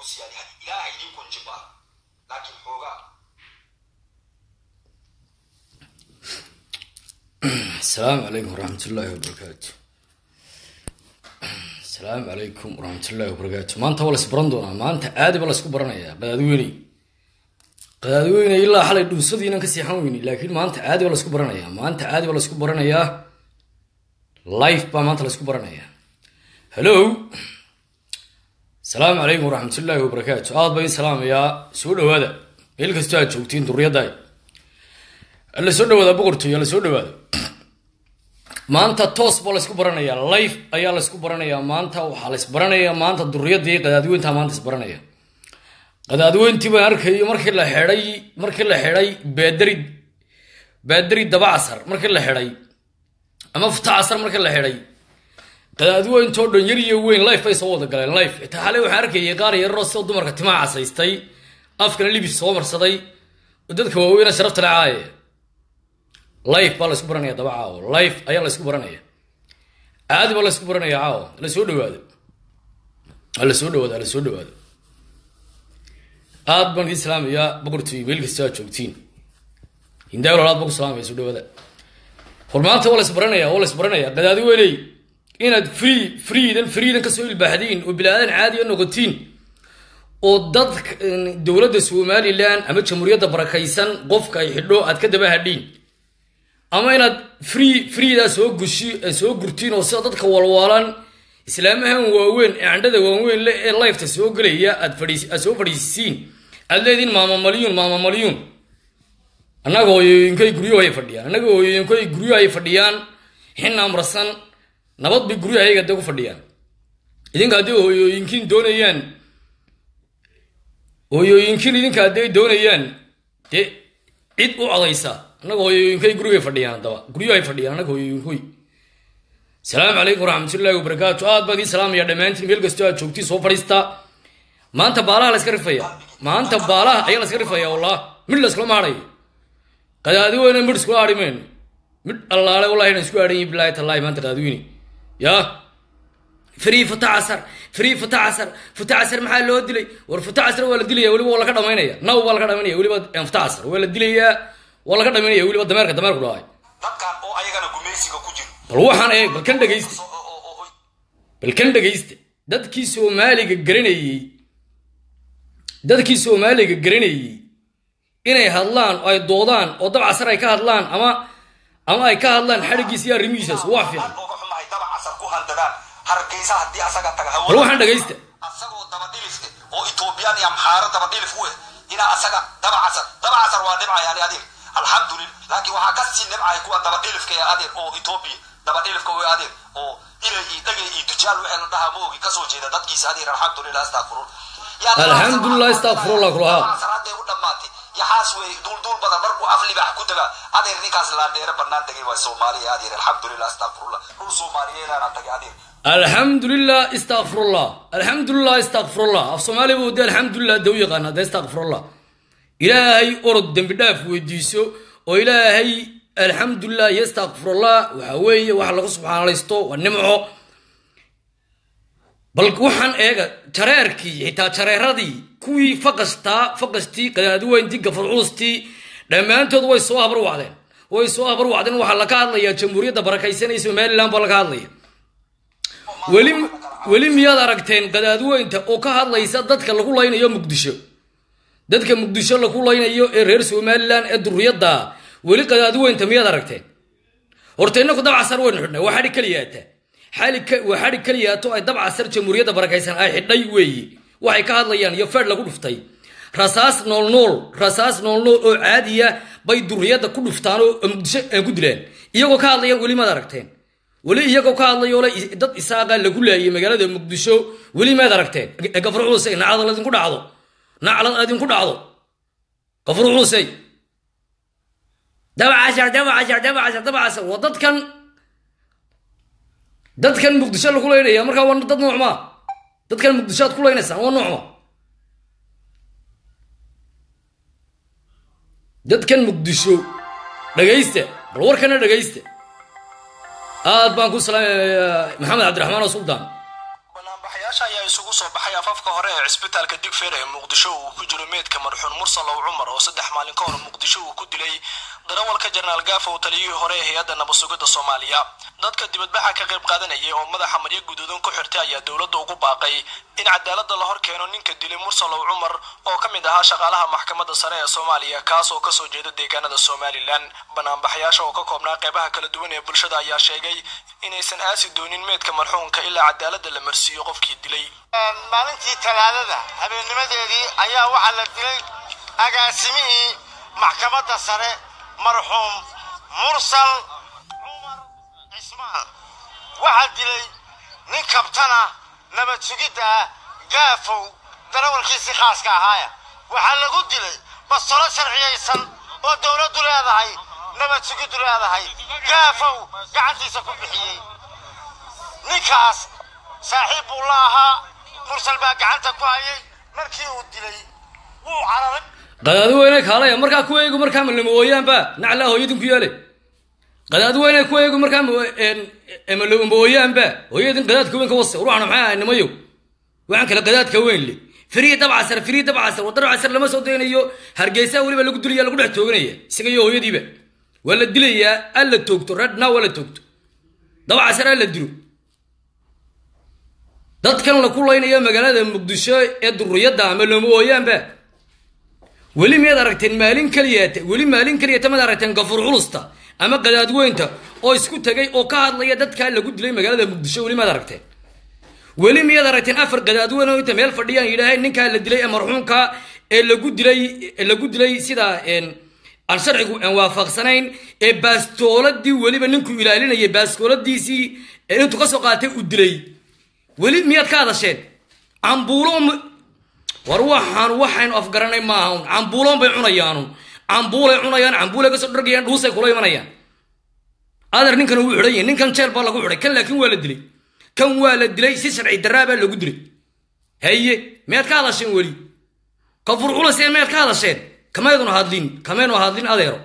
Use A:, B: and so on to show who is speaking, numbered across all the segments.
A: siyaadi ilaaha idin kunjiba laakiin xoogaa
B: asalaamu calaykum waraxmatullaahi wabarakaatu asalaamu calaykum waraxmatullaahi wabarakaatu maanta waa lays baran doonaa maanta aadi ba laysku baranayaa qadaadweyney qadaadweyney ilaa xalay dhuusadiinan ka seexan weyni laakiin maanta aadi ba laysku baranayaa maanta aadi ba laysku baranayaa life baa maanta laysku baranayaa hello asalaamu calaykum waraxmatullaahi wabarakaatu aad baa in salaamayaa soo dhawaada meel kastoo aad joogtiin duriyaddaay la soo dhawaada boqortooy la soo dhawaada maanta toos baa laysku baranayaa life ayaa laysku baranayaa maanta waxaa lays baranayaa maanta duriyadii qadaadweynta maanta is baranaya qadaadweyntii baan arkayo markii la xidhay markii la xidhay baadari baadari daba casar markii la xidhay ama futa casar markii la xidhay qadaadweyntoo dhan yar iyo weyn life bay soo wada galeen life ita xale waxaan arkayay qaar yararoo sida dumarka timaha casaystay afkana libis soo marsaday oo dadka waaweyna sharafta le caaye life baa laysku baranaya daba caawo life ayaa laysku baranaya caadi baa laysku baranaya caawo la soo dhawaado la soo dhawaado la soo dhawaado aad baan idin salaamayaa boqortooy meel kasta aad joogtiin hindaawil aad baan ku salaamaya soo dhawaada hor maanta waa lays baranaya waa lays baranaya qadaadi weyney inaad free freedan freedan kasoo ilbaaxdiin oo bilaadan caadiya noqotiin oo dad dowladda somalilan ama jamhuuriyadda barakaysan qofka ay xidho aad ka daba hadhiin ama inaad free freedaa soo gushi soo gurtiin oo sida dadka walwaalan islaamahan waaweyn ee candhada waaweyn le ee lifeta soo gelaya aad fadhiis aad soo fadhiisiin aad leediin maama malyuun maama malyuun annaga hooyooyinkay guryo ay fadhiyaan annaga hooyooyinkay guryo ay fadhiyaan xin amrasan nabad bay guryahayaga dee ku fadhiyaan idinka haddii hooyooyinkiin doonayaan hooyooyinkiin idinka hadday doonayaan dee cid u codaysa annaga hooyooyinkay gurigay fadhiyaan haddaba guryahay fadhiyaan annaga hooyooyinkoy asalaamu calaykum waraxmatullaahi wabarakaatu aad baan idiin salaamaya dhammaantiin meel kastoo aad joogtiin soo fadhiista maanta baalaha la iska rifaya maanta baalaha ayaa la iska rifaya wallah midh la iskula maadhayo qadaadi weyne midh iskula hadhi mayno midh allaale wallahi inaan isku hadhan yihin bilaahi tallaahi maanta qadaadiweyne yaa free futa casar free futa casar futa casar maxaa loo dilay war futa casar waa la dilaya weliba waa laga dhamaynaya naw baa laga dhamaynaya weliba futa casar waa la dilayaa waa laga dhamaynaya weliba dameerka dameerku dhahay
A: dadkan oo ayagana gumaysiga ku jiro
B: bal waxaan eeg bal kan dhegaysta bal kan dhegaysta dadkii soomaaliga garanayey dadkii soomaaliga garanayey inay hadlaan oo ay doodaan oo dab casar ay ka hadlaan ama ama ay ka hadlaan xadhigiisa iyo arrimihiisaas waa fiican
A: oga xumahay daba casar ku handadaan hargeysa haddii asaga taga
B: bal waxaan dhegaysta
A: asagoo daba dhilifte oo etoobiyaan iyo amxaaro daba dhilif u eh inaa asaga daba casar daba casar waa dhibcay ani adeer alxamdulillah laakiin waxaa ka sii dhibcay kuwa daba dhilifka ee adeer oo etoobiya daba dhilifka oo adeer oo ilay iyo dhagay iyo dujaal wixii la dhahaa moogi kasoo jeeda dadkiisa adeer alxamdulillah astaqfirun
B: alxamdulillah astaqfirullah kulaha
A: hadday u dhammaatay yaxaas wey duulduul badan markuu af libax ku taga adeer ninkaas laandheere bannaan tagay waa soomaaliya adeer alxamdulillah astaqfirullah dhul soomaaliyeedana tagay adeer
B: alxamdulilah istakfirullah alxamdulilah istakfirullah af soomaaliya buu de alxamdulilah daw yaqaana de istakfirullah ilaahay orod dembi dhaaf weydiiso oo ilaahay alxamdulilah iyo istakfirullah waxa weeye waxa lagu subxaanalaysto waa nimco bal waxaan eega jareerkii xitaa jareeradii kuwii faqastaa faqastii qadaadiweyntii gafurcuustii dhammaantood way soo habar wacdeen way soo habar wacdeen waxaa laga hadlayaa jamhuuriyadda barakaysanaya somaliland baa laga hadlaya weli weli miyaad aragteen qadaadweynta oo ka hadlaysa dadka lagu laynayo muqdisho dadka muqdisho lagu laynayo ee reer somalilan ee duriyadda weli qadaadweynta miyaad aragteen horta inaku dabcasar waynu xidhnay waa xadhi keliyaata waa xadhi keliyaato ay dabcasar jamhuuriyadda barakaysan ay xidhay weeye waxay ka hadlayaan iyo feedh lagu dhuftay rasaas noolnool rasaas noolnool oo caadiya bay duriyadda ku dhuftaan oo muqdisho aan ku dilaan iyagoo ka hadlayaan weli maad aragteen weli iyagoo ka hadlayo le dad isaaqa lagu laayay magaalada muqdisho weli maad aragteen gafur xuusey nacdal idinku dhacdo naclad idinku dhacdo gafur xuusey dabcashar dabcashar dabcashar dabcashar waa dadkan dadkan muqdisho lagu laynaya markaa waa dad noocma dadkan muqdisho aad ku laynaysaan waa noocma dadkan muqdisho dhagaysta bal warkana dhagaysta aad baan ku salaamaya maxamed cabdiraxmaan oo suldaan
A: banaanbaxayaasha ayaa isugu
C: soo baxay afafka hore ee cisbitaalka digfeer ee muqdisho uu ku jiro meedka marxuun mursalow cumar oo saddex maalin ka hor muqdisho uu ku dilay darawalka jenaraal gaafow taliyihii hore ee hay-adda nabadsugidda soomaaliya dadka dibadbaxa ka qayb qaadanayay oo madaxa maryo guduudan ku xirtay ayaa dowladda ugu baaqay in cadaaladda la hor keeno ninka dilay mursalow cumar oo ka mid ahaa shaqaalaha maxkamadda sare ee soomaaliya kaas oo kasoo jeeda deegaanada somalilan banaanbaxyaasha oo ka koobnaa qeybaha kala duwan ee bulshada ayaa sheegay inaysan aasi doonin meedka marxuunka ilaa cadaaladda la marsiiyo qofkii dilay
D: maalintii talaadada habeennimadeedii ayaa waxaa la dilay agaasimihii maxkamadda sare marxuum mursal cumar cismaan waxaa dilay nin kabtana nabad sugidda ah gaafow darawalkiisii khaaska ahaaya waxaa lagu dilay bastolo sharciyaysan oo dowladdu leedahay nabad sugiddu leedahay gaafow gacantiisa ku bixiyey ninkaas saaxiib buu la ahaa mursal baa gacanta ku hayay markii uu dilay wuu cararay
B: qadaadi weyne kaalaya markaa ku eegu markaa malmawooyaanba naclaa hooyadin ku yaale qadaadi weyne ku eegu markaa malmawooyaanba hooyadin qadaadka weyn ka wase ruuxna maxay ahay nimayo waxaan kale qadaadka weyn le firiya dabcasar firiya dabcasar wa dabcasar lama soo daynayo hargeysa weliba lagu dilaya lagu dhex tooganaya isaga iyo hooyadiiba waa la dilayaa alla toogto redna waa la toogto dabcasar alla dilo dadkan la kulaynaya magaalada muqdisho ee duriyadda ama looma ooyaanba weli miyaad aragteen maalin keliyata weli maalin keliyata maad aragteen gafuur culusta ama qadaadweynta oo isku tegay oo ka hadlaya dadkaa lagu dilay magaalada muqdisho weli maad aragteen weli miyaad aragteen afar qadaadweyn oo inta meel fadhiyaan yidhaahay ninkaa la dilay ee marxuumka ee lagu dilay ee lagu dilay sida aan sharcigu aan waafaqsanayn ee baastooladii weliba ninkuu ilaalinayay baastooladiisii ee intuu kasoo qaatay uu dilay weli miyaad ka hadasheen cambuulo war waxaan waxaynu afgaranay maaha cambuuloon bay cunayaanun cambuulay cunayaan cambuulay kasoo dhargayaan dhuusay kula imanayaan adeer ninkan wuu xidhan yahay ninkan jeel baa lagu xidhay kan laakiin waa la dilay kan waa la dilay si sharci daraa baa lagu dilay haye miyaad ka hadasheen weli kafur culasee miyaad ka hadasheen kamayduna hadlin kamaynu hadlin adeero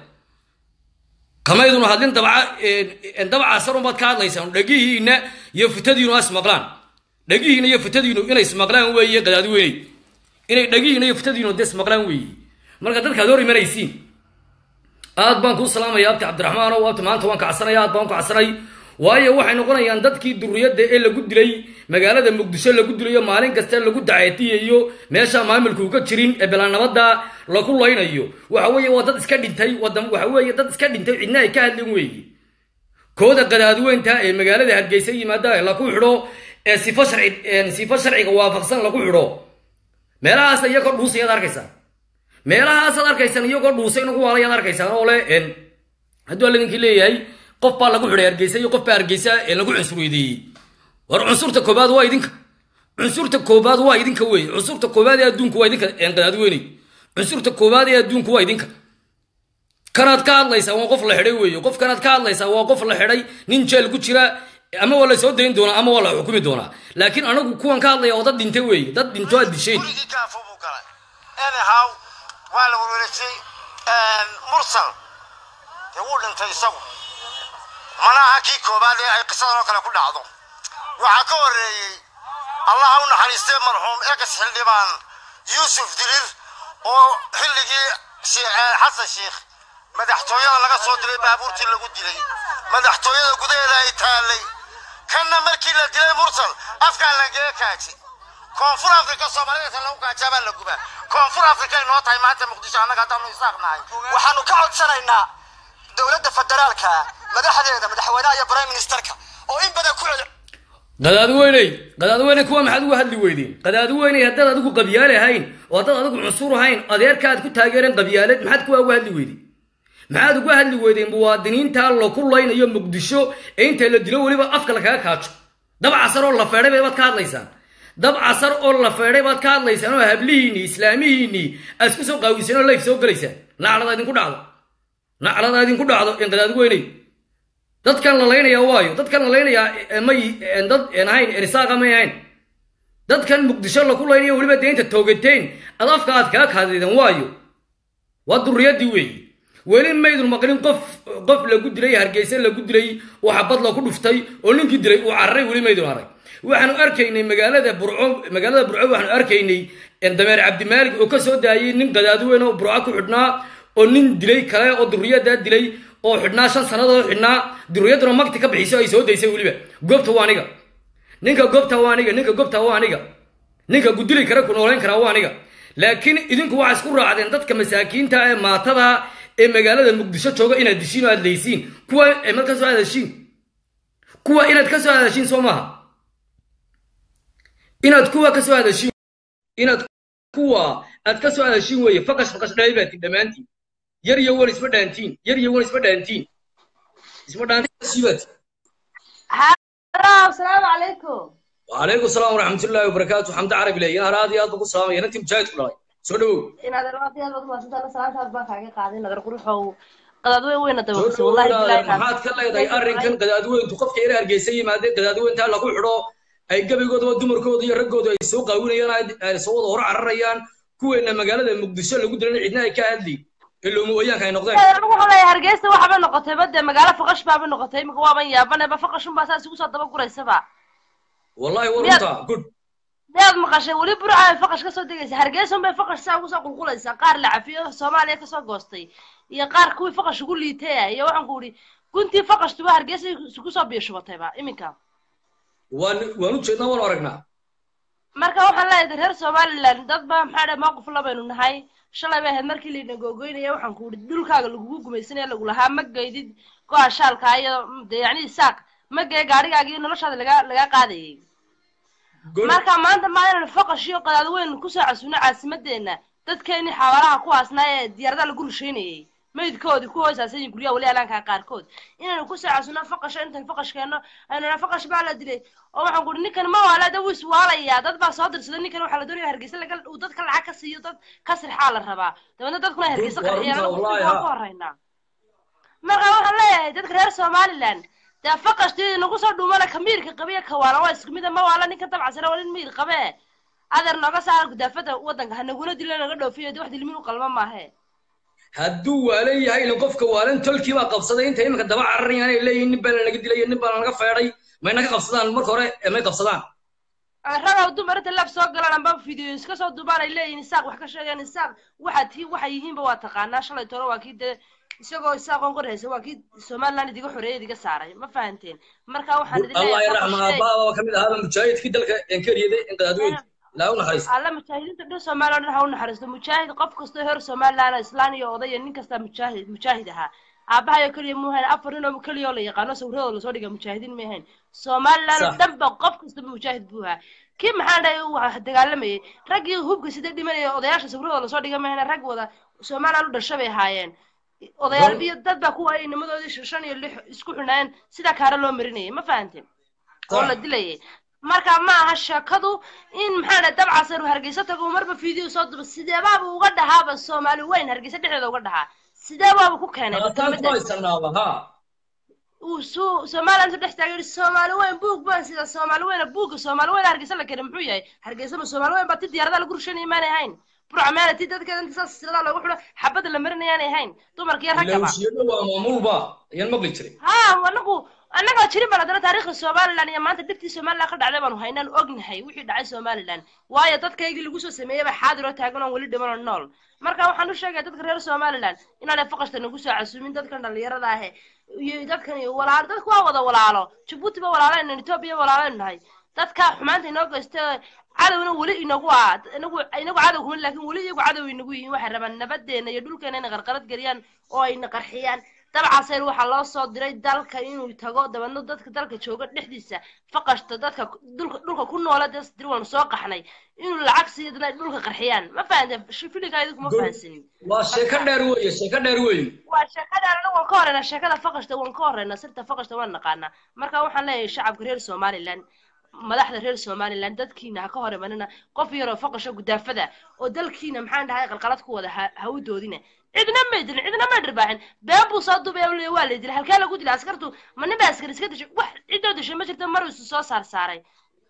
B: kamayduna hadlin dabca dabcasarun baad ka hadlaysaan dhagihiina iyo futadiinu is maqlaan dhagihiina iyo futadiinu inay ismaqlaan weeye qadaadi weyney inay dhagihiina iyo futadiinu dee ismaqlaan weeye marka dadkaad hor imanaysiin aad baan kuu salaamaya abti cabdiraxmaan oo abti maanta waan kacsanay aad baan kacsanay waayo waxay noqonayaan dadkii duriyadda ee lagu dilay magaalada muqdisho lagu dilayo maalin kasta lagu daceetiyayo meesha maamulka uga jirin ee bilaanabada lagu laynayo waxa weeye waa dad iska dhintay waxa weeye dad iska dhintay cidna ay ka hadlin weeye kooda qadaadweynta ee magaalada hargeysa yimaada ee lagu xidho ee sifo sharci sifo sharciga waafaqsan lagu xidho meelahaas iyagoo dhuusayaad arkaysaan meelahaasaad arkaysaan iyagoo dhuusay nagu waalayaad arkaysaan oo le hadduu alladinkii leeyahay qof baa lagu xidhay hargeysa iyo qof baa hargeysa ee lagu cunsurweydeeyey war cunsurta koobaad waa idinka cunsurta koobaad waa idinka weeye cunsurta koobaad ee adduunku waa idinka qadaadweyney cunsurta koobaad ee adduunku waa idinka kanaad ka hadlaysaa waa qof la xidhay weeye qof kanaad ka hadlaysaa waa qof la xidhay nin jeel ku jira ama waa la soo dayn doonaa ama waa la xukumi doonaa laakiin anagu kuwan ka hadlaya oo dad dhintay weeye dad dhinto aad disheen
D: gurigii gaafo buu galay anyhow waa la werwerejiyey mursal dee wuu dhintay isagu mana aha kii koobaad ee ay qisadan oo kale ku dhacdo waxaa ka horreeyey allaha u naxariistay marxuum egas xildhibaan yuusuf dirir oo xilligii xasan sheikh madaxtooyada laga soo dilay baabuurtii lagu dilay madaxtooyada gudaheeda ay taallay kanna markii la dilay mursal afkaa lagaga kaaji koonfur afrika soomaalida lagu kaajaabaa la gubaa koonfur afrika ay noo tahay maanta muqdisho annaga haddaanu isaaqnahay
E: waxaanu ka codsanaynaa dowladda federaalka madaxdeeda madaxweynaha iyo prime ministerka oo in badan ku cel
B: qadaadweyney qadaadweyney kuwa maxaad uga hadli weydeen qadaadweyney haddaad adigu qabyaale ahayn oo haddaad adigu cunsur ahayn adeerka aad ku taageereen qabyaalad maxaad kuwa uga hadli weydeen maxaad uga hadli weydeen muwaadiniinta laku laynayo muqdisho ee inta la dilo weliba afka lakaga kaajo dab casar oo la feedhay baad ka hadlaysaan dab casar oo la feedhay baad ka hadlaysaan oo hablihiinii islaamihiinii aad isku soo qaawiseen oo layf soo gelaysaan naclada idinku dhacdo naclada idinku dhacdo in qadaadweyney dadkan la laynayaa waayo dadkan la laynayaa may dad en ahayn enisaaqa may ahayn dadkan muqdisho laku laynaya weliba deynta toogateen ad afka aad kaga kaadideen waayo waa duriyadii weeye weli maydun maqlin qof qof lagu dilay hargeysa lagu dilay oo xabad laku dhuftay oo ninkii dilay uu cararay weli maydun arag waxaanu arkaynay magaalada burco magaalada burco waxaanu arkaynay dameer cabdimaalig oo ka soo daayay nin qadaadiweyn oo burco ku xidhnaa oo nin dilay kale oo durriyadaa dilay oo xidhnaa shan sannadood xidhnaa durriyadduna magti ka bixiso ay soo daysay weliba goobta waa aniga ninka goobta waa aniga ninka goobta waa aniga ninka gudili kara ku noolayn karaa waa aniga laakiin idinku waxaa isku raacdeen dadka masaakiinta ee maatada ee magaalada muqdisho jooga inaad dishiin oo aad leysiin kuwa mad ka soo hadashiin kuwa inaad ka soo hadashiin soo maaha inaad kuwa ka soo hadashiin inaad kuwa aad ka soo hadashiin weeye faqash faqash dhaay baatiin dhammaantiin yar iyo wan isma dhaantiin yar iyo wan isma dhaantiin isma dhaantiin
F: السلام عليكم
B: وعليكم السلام ورحمة الله وبركاته حمد عربي لي أنا هذه أطبق السلام يا أنت مجاهد كلها سودو
F: إن هذا الوقت هذا ما سنتنا سلام هذا بقى قاعدين نقدر نروح قداد وين وين نتوقف
B: سودو
F: والله
B: والله
F: بالله
B: maxaad ka leedahay arrinkan qadaadweyn intu qofka yar hargeysa yimaadeen qadaadweynta lagu xidho ay gabigooda dumarkooda iyo raggooda ay soo qaawinayaan ay soo wada hor cararayaan kuweena magaalada muqdisho lagu dilan cidna ay ka hadli iloomo wayaanka ay noqdeen
F: anigu waxaan leeyahay hargeysa waxba noqotay bade magaalo faqash baaba noqotay imika waaban yaabaneba faqashun baa saas igu soo daba guraysaba
B: wallahi warunta good
F: miyaad maqashay weli burca ay faqash kasoo degaysa hargeysa unbay faqash saa ugu soo qulqulaysaa qaar la cafiyo soomaaliya kasoo goostay iyo qaar kuwii faqash ugu liitaya iyo waxaan ku idhi guntii faqashtuba hargeysa isugu soo biishubatayba iminka
B: waan waan u jeednaa waan aragnaa
F: marka waxaan leeyahay reer somaliland dad baa maxaa dhahay mowqif labaynu nahay shalay bay ahayd markii layna googoynaya waxaan ku idhi dhulkaaga lagugu gumaysanaya lagu lahaa ma geydid go-a shaalka iyo dee yacni saaq ma gee gaadhigaaga iyo noloshaada laga laga qaadayay
B: good
F: marka maanta maa inaynu faqash iyo qadaad weyn kusoo casuuno caasimadeena dadkeenii xawaalaha kuwaasnaa ee diyaaradaha lagu rusheynayay meydkoodii ku hoosaasan yihiin guryaha weli alaankaa qaarkood inaynu kusoo casuuno faqasho intan faqash keenno aynu nidhaa faqash baa la dilay oo waxaan ku ihi ninkan ma waala da wuu iswaalayaa dad baa soo dirsaday ninkan waxaa la doonaya hargeysa laga uu dadka lacag ka siiyo dad ka sirxaa la rabaa dabeedna dadkuna ay hargeysa
B: Waa
F: qarxiyaan
B: runta,
F: anagu
B: wallahi,
F: waan
B: ha.
F: ku horeynaa marka waxaan leeyahay dadka reer somaliland dee faqashtii nagu soo dhuumana kamiirka qabiya kawaala waa isku mida ma waala ninka dabcasana waa nin miir qabe adeer nooga saara gudaafada wadanka hanaguna dilo naga dhoofiyo dee wax dilmin u qalma maahe
B: hadduu waalan yahay in qofka waalan tolkii baa qabsaday inta iminka daba cararayaan ay leeyihiin nin baa lanaga dilay nin baa lanaga feedhay may naga qabsadaan marka hore ee may qabsadaan
F: ragaw dumar inta laf soo galaan amba video iska soo duubaan ay leeyihiin isaaq wax ka sheegeen isaaq waxa tii waxay yihiinba waa taqaanaa shalay toro waa kii dee isagoo isaaqoon qorhaysa waa kii somaliland idiga xoreeyay idiga saaray ma fahanteen marka waxaan idin
B: allah
F: leeyahay
B: yarxama
F: faqashey-
B: aabbaaba ka mid ahaaba mujaahidkii dalka enkariyada in qadaadweynta ilaa u naxariista
F: alla mujaahidiinta dhan somaliland dhan ha u naxariisto mujaahid qof kastoo heer somaliland oo islaan iyo oday iyo nin kasta mujaahid mujaahid ahaa aabahayo keliya mu hayn afar nin oo keliya oo la yaqaano sawirradooda lasoo dhiga mujaahidiin ma ahayn somaliland oo
B: Sax.
F: dhan ba qof kastaba mujaahid buu ahaa kii maxaan dhahay uu wax dagaalamayay raggii hubka sida dhimanaya odayaasha sawirradooda lasoo dhiga ma ahayn rag wada somaliland u dhasha bay ahaayeen odayaal
B: Gon-
F: iyo dad baa kuwa ay nimadoodii shan iyo lix isku xunayeen sida kaara loo marinayay ma fahanteen oo la dilayay marka ma aha sheekadu in maxaa dhahay dabcasar uu hargeysa tago uu marba video soo duba sideebaaba uga dhahaaba soomaali weyn hargeysa dhexdeeda uga dhahaa sidee baaba ku keenay
B: taasaan ku
F: kelmadda
B: haysanaaba ha
F: uu suu somaliland dhex taagay yidhi soomaali weyn buug baan sida soomaali weyna buugga soomaali weyn hargeysa la keenay muxuu yahay hargeysa ma soomaali weyn baa ti diyaaradaha lagu rushanayay maanay ahayn burca meela ti dadkeeda inta saas silada loogu xidho xabadda la marinayaanay ahayn dumarka iyo raggaba
B: ilowshiyada waa maamulba ayaan maqli jiray
F: ha anagu annaga jirin baan haddana taariikhda somaliland iyo maanta dhibtii somaliland ka dhacday baanu haynaan ognahay wixii dhacay somaliland waayo dadkaygii lagu soo sameeyey baa xaadir oo taagan oo weli dhiman oo nool marka waxaan u sheegaya dadka reer somaliland inaanay faqashta nagu soo casuumin dadkan dhalinyarada ahe iyo dadkan iyo walaalo dadku waa wada walaalo jabuuti ba walaalaynu etoobiya walaalaynu nahay dadka xumaanta inoo geysta cadowna weli inagu ah inagu inagu cadow kuma laakiin weli iyagu cadow inagu yihiin waxay rabaan nabadeena iyo dhulkeena inay qarqarad geliyaan oo ayna qarxiyaan dabcaseer waxaa loo soo diray dalka inuu tago dabeedna dadka dalka jooga dhexdiisa faqashta dadka dhulka dhulka ku noola dee dir waanu soo qaxnay inuu lacag siiyo dadna ay dhulka qarxiyaan ma fahanteen filinkaa idinku ma fahansanin
B: waa sheeko dheer weeye sheeko dheer weeye
F: waa sheekada anagu waan ka horeynaa sheekada faqashta waan ka horeynaa sirta faqashta waan naqaanaa marka waxaan leeyahay shacabka reer somaliland madaxda reer somaliland dadkiina ha ka hor imanina qof yaroo faqasho gudaafada oo dalkiina maxaan dhahay qalqalad ku wada ha ha u doodina cidna may dilin cidna may dhirbaaxin been buu soo dubay oo leeyahay waa la dilay halkee lagu dilay askartu ma nin baa askar iska dishay wax cidoo dishay ma jirto mar isu soo saar saaray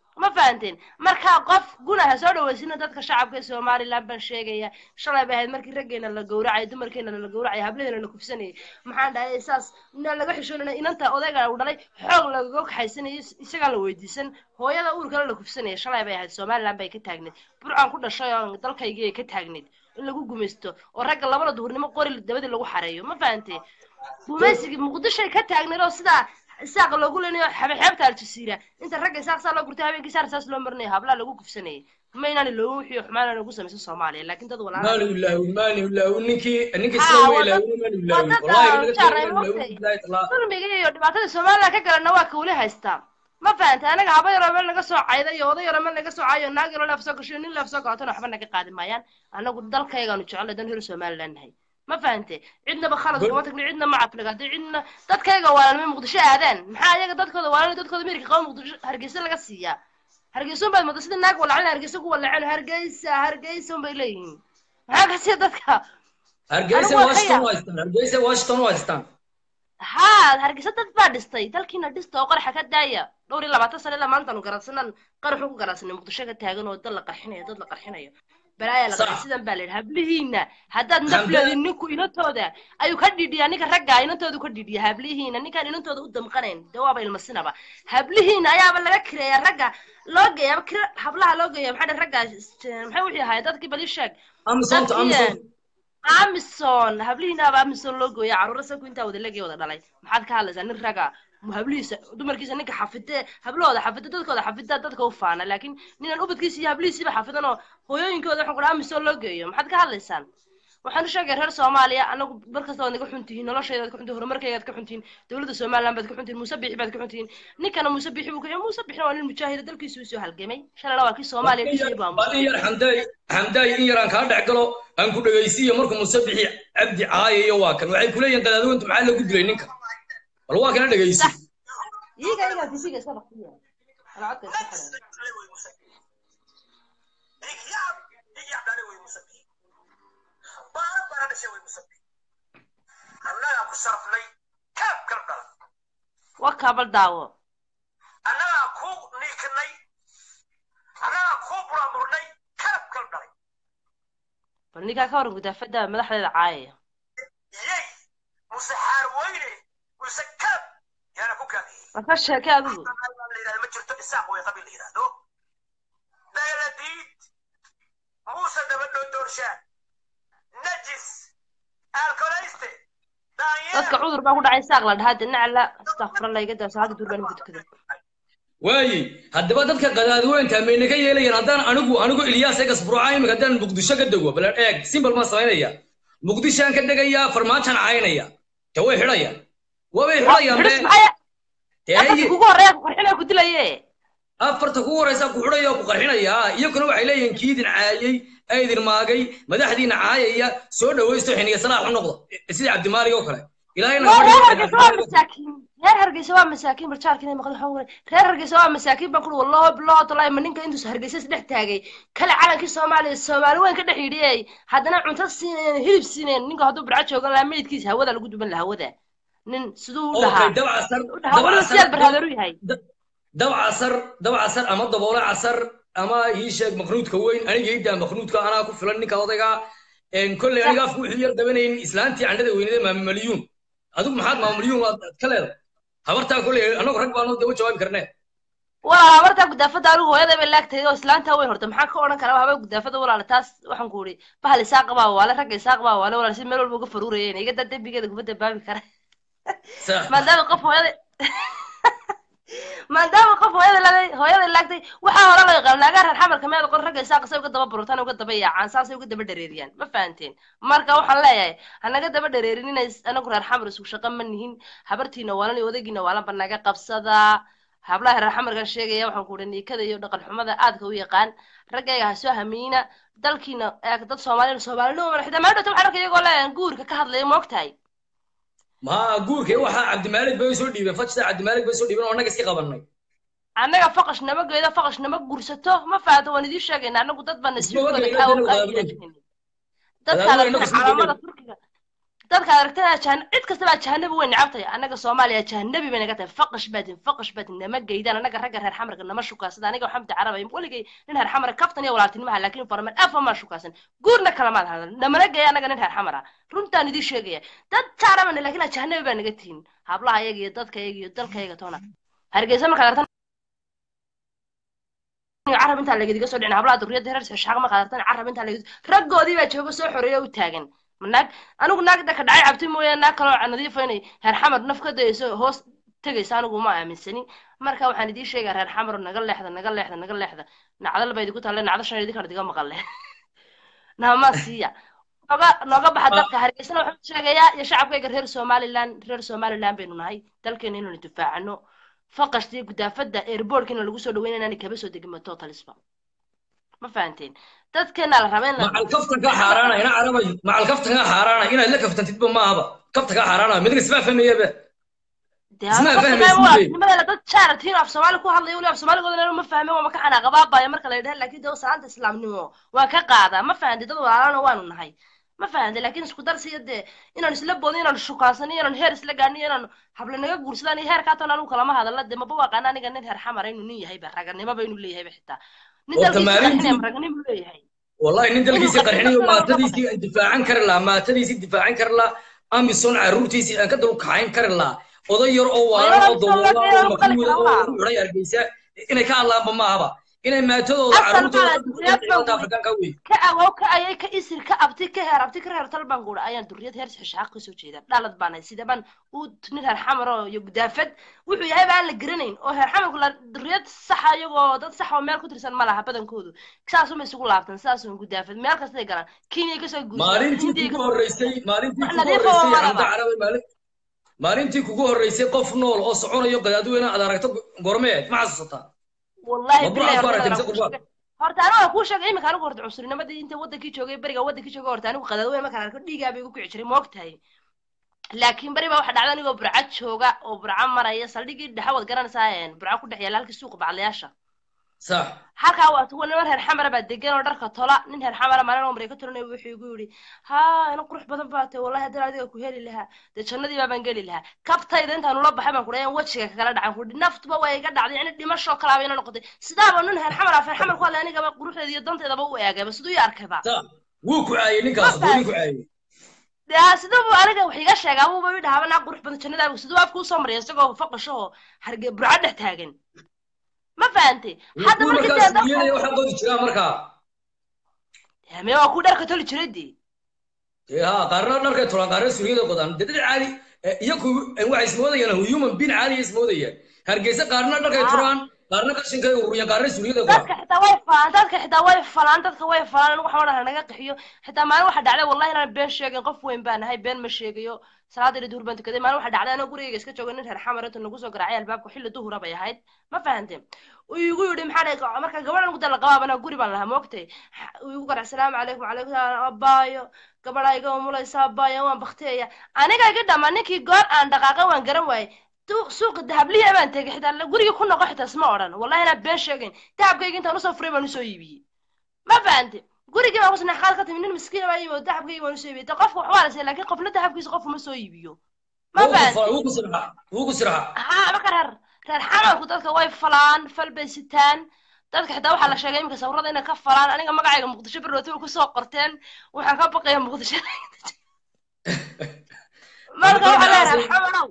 F: ma fahanteen markaa qof guna ha soo dhaweysina dadka shacabka ee somaliland baan sheegaya shalay bay ahayd markii raggeena la gowracay dumarkeena la gowracay hablaheena la kufsanayay maxaan dhahay saas inaan laga xishoonana inanta odayga uu dhalay xoog lagaga kaxaysanayo isagaan la weydiisan hooyada uurkana la kufsanaya shalay bay ahayd somaliland bay ka taagneed burcaan ku dhashay oo dalkaygii ay ka taagneed in lagu gumaysto oo ragga labada duhurnimo qori dabadii lagu xareeyo ma fahantee gumaysigii muqdishoay ka taagneed oo sidaa isaaq loogu leenayo xeebta aljasiira inta ragga isaaq saa loo gurtay habeenkii saar saas loo marinayo hablaa lagu kufsanayay ma inaan loogu wixiyo xumaan lagu samayso soomaaliya laakiin dad
B: maanu
F: walaala
B: ilaawin maanu ilaawin ninkii ninkii
F: Ah,
B: sida ma
F: waa dad-
B: ilaawin maanu
F: waa
B: ilaawin
F: dad
B: wallahi
F: aan
B: naga
F: jeclayn
B: tago maanu
F: waqti.
B: ilaawin billahi taala
F: dulmiga iyo dhibaatada somaliland ka galana waa ka weli haystaa ma fahantay anaga haba yaroo meel naga soo cayda iyo oday yaroo meel naga soo cayo naag yaroo leef soo gasho nin leef soo gaatona waxba naga qaadi maayaan anagu dalkaygaanu jecelnay dan helo somaliland nahay ma fahante cidnaba khalad
B: Gol-
F: kuma tagni cidna ma cafligaatay cidna dadkayga waalanmay muqdisho aadaan maxaa iyaga dadkooda waalan dadkooda meerka qaba muqdisho hargeysa laga siiyaa hargeysa unbaad mooda sida naag walacin hargeysa ku walaceen hargeysa hargeysa unbay leeyihiin maxaa ka sii dadka
B: hargeysa
F: Anigu waa
B: washington
F: ka
B: u haystaan hargeysa washington u haystaan
F: haa hargeysa dad baa dhistay dalkiina dhista oo qaraxa ka daaya dhowr iyo labaatan sane ilaa maantaanu garansanaan qaraxu ku garansanay muqdisho ka taagan oo dad la qarxinayo dad la qarxinayo balaaya la
B: Sax.
F: qarxin sidan baa la yidhi hablihiina haddaad
B: Hamdan-
F: nafleedin ninku inantooda ayuu ka dhidhiyaa ninka ragga inantooda ka dhidhiya hablihiina ninkaan inantooda u damqanayn dee waaba ilmasinaba hablihiina ayaaba laga kireeya ragga loo geeya kira hablaha loo geeya maxaa dhahay ragga maxay wixii ahaay dadkii bali sheeg
B: amisonta
F: dadkii
B: amisonta
F: amison hablihiinaaba amison loo gooya caruura saku intaa wada legay wada dhalay maxaad ka hadlaysaa nin raga mu hablihiisa dumarkiisa ninka xafide hablahooda xafide dadkooda xafida dadka u faana laakiin ninaan ubadkiisa iyo hablihiisiiba xafidan oo hooyooyinkooda waxaan kudhaa amison loo geeyo maxaad ka hadlaysaan waxaan u sheegay reer soomaaliya anagu markasta waad naga xun tihiin noloshaydaad ka xun tihiin horumarkaygaad ka xun tihiin dowladda somaliland baad ka xun tihiin muuse biixi baad ka xun tihiin ninkana muuse biixi buu ka muuse biixina waa nin mujaahida dalkiisu usoo halgamay shalayna waa kii soomaaliya dhisay baa
B: bal in yar xamdaay xamdaay in yaraan kaa dhex galo aan ku dhegaysiiyo markuu musabixi cabdi caayayo waa kan waxay kuleeyihin qadaadweyntu maxaa lagu dilay ninka bal waa kana dhegaysi
F: iyaga iyagaa tisiga iska dhaqsiya ana codka iska xiran
D: annagaa ku sarfnay kaab garab dhalan
F: waa kaabal daawo
D: annagaa ku niikinay annagaa ku buramurnay kaab garab dhalay
F: bal ninkaa ka waran gudaafada madaxdeeda caayaya
D: yey muse xaar weyne muse kaab yaana ku kaabiyey
F: war ka sheeke adigu
D: la yidhahdo ma jirto isaaq way qabiil la yidhahdo dayaladiid muuse dabadhoodoorshaan najis alkolayste
F: dadka cudur baa ku dhacay saaq la dhahaa dinacla astaqfirallah iga daa salaada durbaan ku tukada
B: waaye haddaba dadka qadaadweynta mayna ka yeelayaan haddaan anigu anigu ilyaas egas burca imika haddaan muqdisho ka dego bal eeg simbal maan samaynaya muqdishaan ka degayaa farmaajaan caynaya te way xidhayaan wabay xidhayaan
F: xidhis
B: be
F: maxay
B: dee
F: afarta kugu horeeya ku qarxinaya ku dilaye
B: afarta kugu horeysa ku xidhaya oo ku qarxinaya iyaguna waxay leeyihiin kiidin caayay aydin maagay madaxdiina caayaya soo dhawaysto xiniya salaax u noqda sida cabdimaalig oo kale ilaahayna
F: waa reer
B: gabadha
F: hargeysa waa masaakiin reer hargeysa waa masaakiin barjaarka inay maqlo waxaan waray reer hargeysa waa masaakiin baan kuri wallahi billahi tallahi ma ninka intuus hargeysa isdhex taagay kale calankii soomaaliya soomaali weyn ka dhex yidhiyey haddana cunto siineen hilib siineen ninka hadduu birca joogan lahaa meydkiisa hawada lagu duban lahaa hawada nin siduu u dhahaa
B: okay dabcasar
F: u dhahaa waliba siyaad barhaadeer u yahay
B: dabcasar dabcasar ama daboole casar ama ii sheeg maknuudka weyn aniga idaa maknuudka anaa ku filan ninka odayga kolley aniga afku wuxuu yar dabanayn islaantii candhada weynada maamalyuun adigu maxaad maamalyuun waad ka leedahay habartaa kolley anagu rag baanu daba jawaabi karnee
F: walaal habartaa gudaafada anigu hooyada bay laagtahay oo islaanta weyn horta maxaa ka odhan karaa haba gudaafada walaal taas waxaan ku uri bahal isaaq baa waale ragga isaaq baa waale walaal si meel walba uga faruurayeen iga daa dembigeeda kuma dambaabi kara
B: sax
F: maadaama qof hooyada maadaama qof hooyada laagay hooyada laagtay waxaa hore loo yaqaan naagaa reer xamarka meel qor ragga isaaq say uga daba bururtaan uga daba yaacaan saasay uga daba dhareeriyaan ma fahanteen marka waxaan leeyahay hanaga daba dhareerin inay anagu reer xamar isku shaqo ma nihin habartiina waalan iyo odaygiina waalanba naga qabsadaa hablaha reer xamarkan sheegaya waxaan ku uhi niikada iyo dhaqan xumada aadka u yaqaan raggayga ha soo hamiina dalkiina eeg dad soomaaliya soomaalino xitaa meel dhowta waxaan arkay iyagoo leeyahan guurka ka hadlaya moogtahay
B: ma guurkay waxaa cabdimaalig bay soo dhiibeen fajta cabdimaalig bay soo dhiibeen oo annaga iska qabanay
F: annaga faqash nama geedo faqash nama gursato ma fahato waan idiin sheegayna annagu dad baan
B: Isma
F: nasiibkooda
B: ogeyna
F: kaa
B: inuu
F: kaa
B: qadaadweyn.
F: ilaajinayna dadkaada
B: Qadaadweyn
F: turki
B: isma
F: calaamada
B: ogeyna.
F: turkiga dadka aragtida jahan cid kastaba jahanabi way necabtahay annaga soomaaliya jahanabi bay naga tahay faqash baatin faqash baatin nama geydaan annaga ragga reer xamarka nama shukaasada aniga xamdi carabay weligay nin reer xamara kaftan iyo walaaltinimaha laakiin farman afa maa shukaasan guurna kalamaad hadan namana geeya annaga nin reer xamara runtaan idin sheegaya dad jaarabana laakiin jahanabi baa naga tihin hablaha iyaga iyo dadka iyaga iyo dalka iyaga toona hargeysa markaad aragtan carab intaa lagadiga soo dhicin hablaha duriyadda reer shaaq markaad aragtan carab intaa lagadi raggoodii baa jooga soo xoreeya u taagan naag anigu naagda ka dhacay cabti mooye naag kaloo nadiifa inay reer xamar naf ka dayayso hoos tegaysa anigu ma aaminsani marka waxaan idiin sheegaa reer xamar naga leexda naga leexda naga leexda nacdal ba idiku talle nacdo shan idinkaan idiga maqalle nama siiya nooga nooga baxa dalka hargeysana waxaan sheegayaa iyo shacabkayga reer somaliland reer somaliland baynu nahay dalkeena inaynu difaacano faqashtii gudaafada airbortkina lagu soo dhaweyn inaanay kaba soo degin totalisba ma fahanteen dadkeena la raba in la
B: macal kaftankaa xaaraana ina carabay macal kaftankaa xaaraana inaad la kaftantidba maahaba kaftankaa xaaraana midna ismaa fahmayaba ismaa fahmaysid
F: nimadeela dad jaaratiin af soomaali ku hadlaya weli af soomaaligooda ma fahme waa ma ka xanaaqabaabaya marka la yidhaha laakiin dee salaanta islaamnimo waa ka qaadaa ma fahantay dad walaalana waanu nahay ma fahantay laakiin isku darsiya dee inaan isla boodin inaan shukaansan inaan heer isla gaadhin inaan hable naga guursadaan iyo heerkaa toon anigu kalama hadalla dee maba waaqaana aniga nin heer xamara inuu nin yahayba raganimoba inuu leeyahayba xitaa nin dalkiisa qarxinaya raganimo leeyahay
B: wallahi nin dalkiisii qarxinayo maatadiisii aan difaacan kari lahaa maatadiisii difaacan kari lahaa amison caruurtiisii aan ka dulkaxayn kari lahaa oday yar oo waalan oo dawoola oo makuuda oo uray argeysa inay ka hadlaanba maahaba inay maatadooda caruurtooda afrikaanka wey
F: ka awow ka ayay ka isir ka abti ka heer abti ka reer talbaan guudha ayaan duriyad heer xishaaq kasoo jeeda dhalad baanahay sida baan uu nin heer xamaro iyo gudaafad wuxuu yahay baan la garanayn oo heer xamarku la duriyad saxa iyagoo dad sax oo meel ku tirsan ma laha badankoodu saas uma isugu laabtan saas un gudaafad meel kastay galaan kenya kasoo guursan
B: maalintii kugu horreysay maalintii kugu horreysay xamda carabi maalin maalintii kugu horreysay qof nool oo soconayo qadaadweyne aad aragto gormeed ma xasuusataa
F: wallahi horta aniga kuu sheegay iminka anigu horta cusurnimadi inta wadankii joogay beriga wadankii joogay horta anigu qadaadweyne markaan arko dhiigaa bay igu kici jiray ma ogtahay laakiin beri baa waxa dhacda anigoo burca jooga oo burca maraya saldhigii dhexe waad garanaysaa burca ku dhex yaala halkii suuqa baclayaasha
B: sax
F: halkaa waa tuwa niman reer xamara baa degan oo dharka tola nin reer xamara maalin oo mareyka tolanay wuxuu igu yidhi haa ina qurux badan baa tahay wallahi haddana adiga ku heli lahaa dee jannadii baabaan geli lahaa kabtayda intaan ula baxay baan kudhayan wejiga kagala dhacan kudhi naftuba waa iga dhacday yani dhimashoo kalaaba ina noqotay sidaaba nin reer xamar afeer xamar ku hadlay anigaba quruxdeeda iyo danteedaba u eegayba siduu ii arkayba
B: wuu ku caayey ninkaas wuu ku caayey
F: dee siduu buu aniga wax iga sheegaa buuba ii dhahaaba naa qurux badan jannadaaba siduu afka usoo maraya isagoo faqasho oo harge burca dhex taagan ma fahantay hadda
B: markiiwaxaa qodi jiraa markaa
F: me waa ku dharka toli jiray dee
B: ha qaarna dharkay tolaan qaarna suriyada qodaan dee dad caadi iyaku waxay ismoodayaan human bin caadiya ismoodayaan hargeysa qaarna dharkay tolaan qaarna qashinkay ururiyan qaarna suriyada qodaan
F: dadka xitaa way falaan dadka xitaa way falaan dadka way falaan anigu waxaan odhan naga qixiyo xitaa maalin waxa dhacday wallahi inaan been sheegin qof weyn baan ahay been ma sheegayo salaada duhur baan tukaday maalin waxa dhacday anoo gurigayga iska jooga nin reer xamar inta nagu soo garaacay albaabka xilli duhura bay ahayd ma fahanteen uu igu yidhi maxaa dhahay marka gabadhan guda la qabaab anaa guri baan lahaa moogtay uu igu garac salaamu calaykum calaykum salaam abaayo gabadha iga umulaysa abaayo waan bakteeya aniga iga dhama ninkii goor aan dhaqaaqay waan garan waayey suuqa dahabliya baan tegay xitaa guriga ku noqo xitaa isma odhan wallahi inaan been sheegayn dahabkayga intaan usoo furay baan usoo iibiyey ma fahante gurigii baan kusnax qaad ka timi nin miskiin baa yimi oo dahabkayga baan usoo iibiyey ta qofka waxbaa la siiya laakiin qofna dahabkiisa qof uma soo iibiyo ma
B: wuu ku sirxa
F: ha marka reer reer xamarku dadka way falaan fal bay sitaan dadka xitaa waxaa la sheegay iminka sawirada inay ka falaan aniga magacayga muqdisho berrooti kusoo qorteen waxaan ka baqaya muqdisho marka waxaa leeyahay xamarow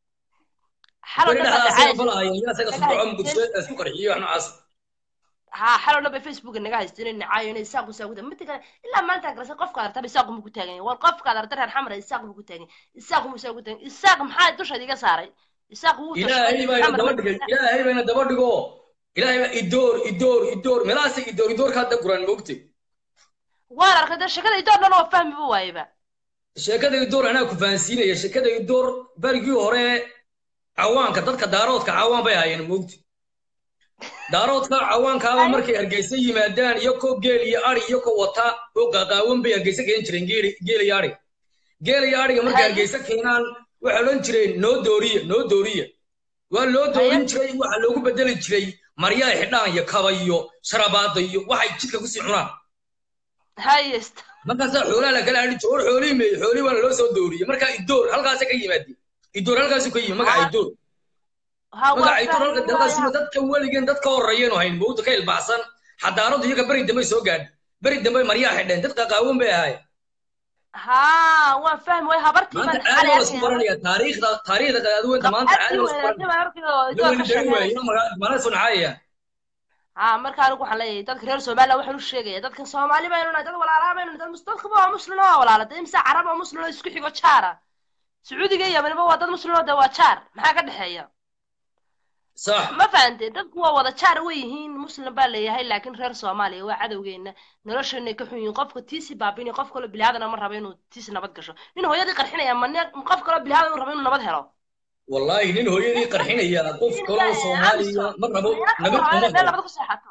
F: ha xalo dhan bay facebooka naga haysteen inay nacaayo inay isaaq usaa kuta mid kale ilaa maanta garasa qofka artaba isaaq mu ku taagan war qofka arta reer xamar isaaq mu ku taagan isaaq mu isaa ku taagan isaaq maxaa dushaad iga saaray isaaq wuu
B: ilaahay bayna daba dhigay ilaahay bayna daba dhigo ilaahay baa idoor idoor idoor meelahaas idoor idoorka hadda quraan moogtay
F: waan arkay dee sheekada idoor dhan oo fahmiba waayeba
B: sheekada idoor anaa ku fahansiinaya sheekada idoor barigii hore cawaanka dadka daaroodka cawaan bay hayeen moogti daaroodka cawaankaaba markay hargeysa yimaadaan iyo ko geel iyo ari iyo ko wata oo qaqaawan bay hargeysa keen jireen geel iyo ari geel iyo ariga markay hargeysa keenaan waxay odhan jireen noo dooriya noo dooriya waa loo doorin jiray waxa loogu bedeli jiray maryaa xidhaan iyo kaba iyo sharabaada iyo waxay jidka kusii cunaan
F: hayest
B: markaasaa xoolaha la kala hadhi joor xoolihii meeyey xoolihii waana loo soo dooriyey marka idoor halkaasa ka yimaadi idoor halkaasu ka yimi magaca idoor
F: ha waa
B: magaca idoor
F: fahmi
B: halkaasina
F: waaya
B: dadka weligeen dadka horeeyanu hayn mawda ka ilbaxsan xadaaradu iyaga beri dambe soo gaadhi beri dambe maryaa xidheen dad qaqaawan bay ahaay
F: ha waan fahmi waaya habartii
B: maanta
F: baan
B: caadi
F: xalay
B: waa lasku
F: arkaya
B: baranaya taariikhda taariikhda qadaadweynta maanta caadi waa lasku
F: arki
B: baranaya
F: weynaatay baan arkay oo
B: la
F: idoor
B: weli
F: ka
B: dari waaye
F: sheekeynaysa
B: mana mana suncaaya
F: ha marka anigu waxaan leeyahay dadka reer somaliland waxaan u sheegaya dadkan soomaali baynu nahay dad walaalaa baynu nahay dad mus- dadkaba waa muslim oo walaala dee imse carab oo muslim oo isku xigo jaara sacuudiga iyo yamaniba waa dad muslim oo dee waa jaar maxaa ka dhexeeya
B: sax
F: ma fahantay dadku waa wada jaar way yihiin muslim baa leeyahay laakiin reer soomaaliya waa cadowgeena nolosheena ka xun yihiin qofka tiisi baabini qof kaloo bilaadan ma rabo inuu tiisi nabad gasho nin hooyadii qarxinaya ma ne- qof kaloo bilaadan uu rabo inuu nabad helo
B: wallaahi nin hooyadii qarxinaya qof kaloo soomaaliya ma rabo nabad kuma
F: meel
B: helo
F: nabad ku seexato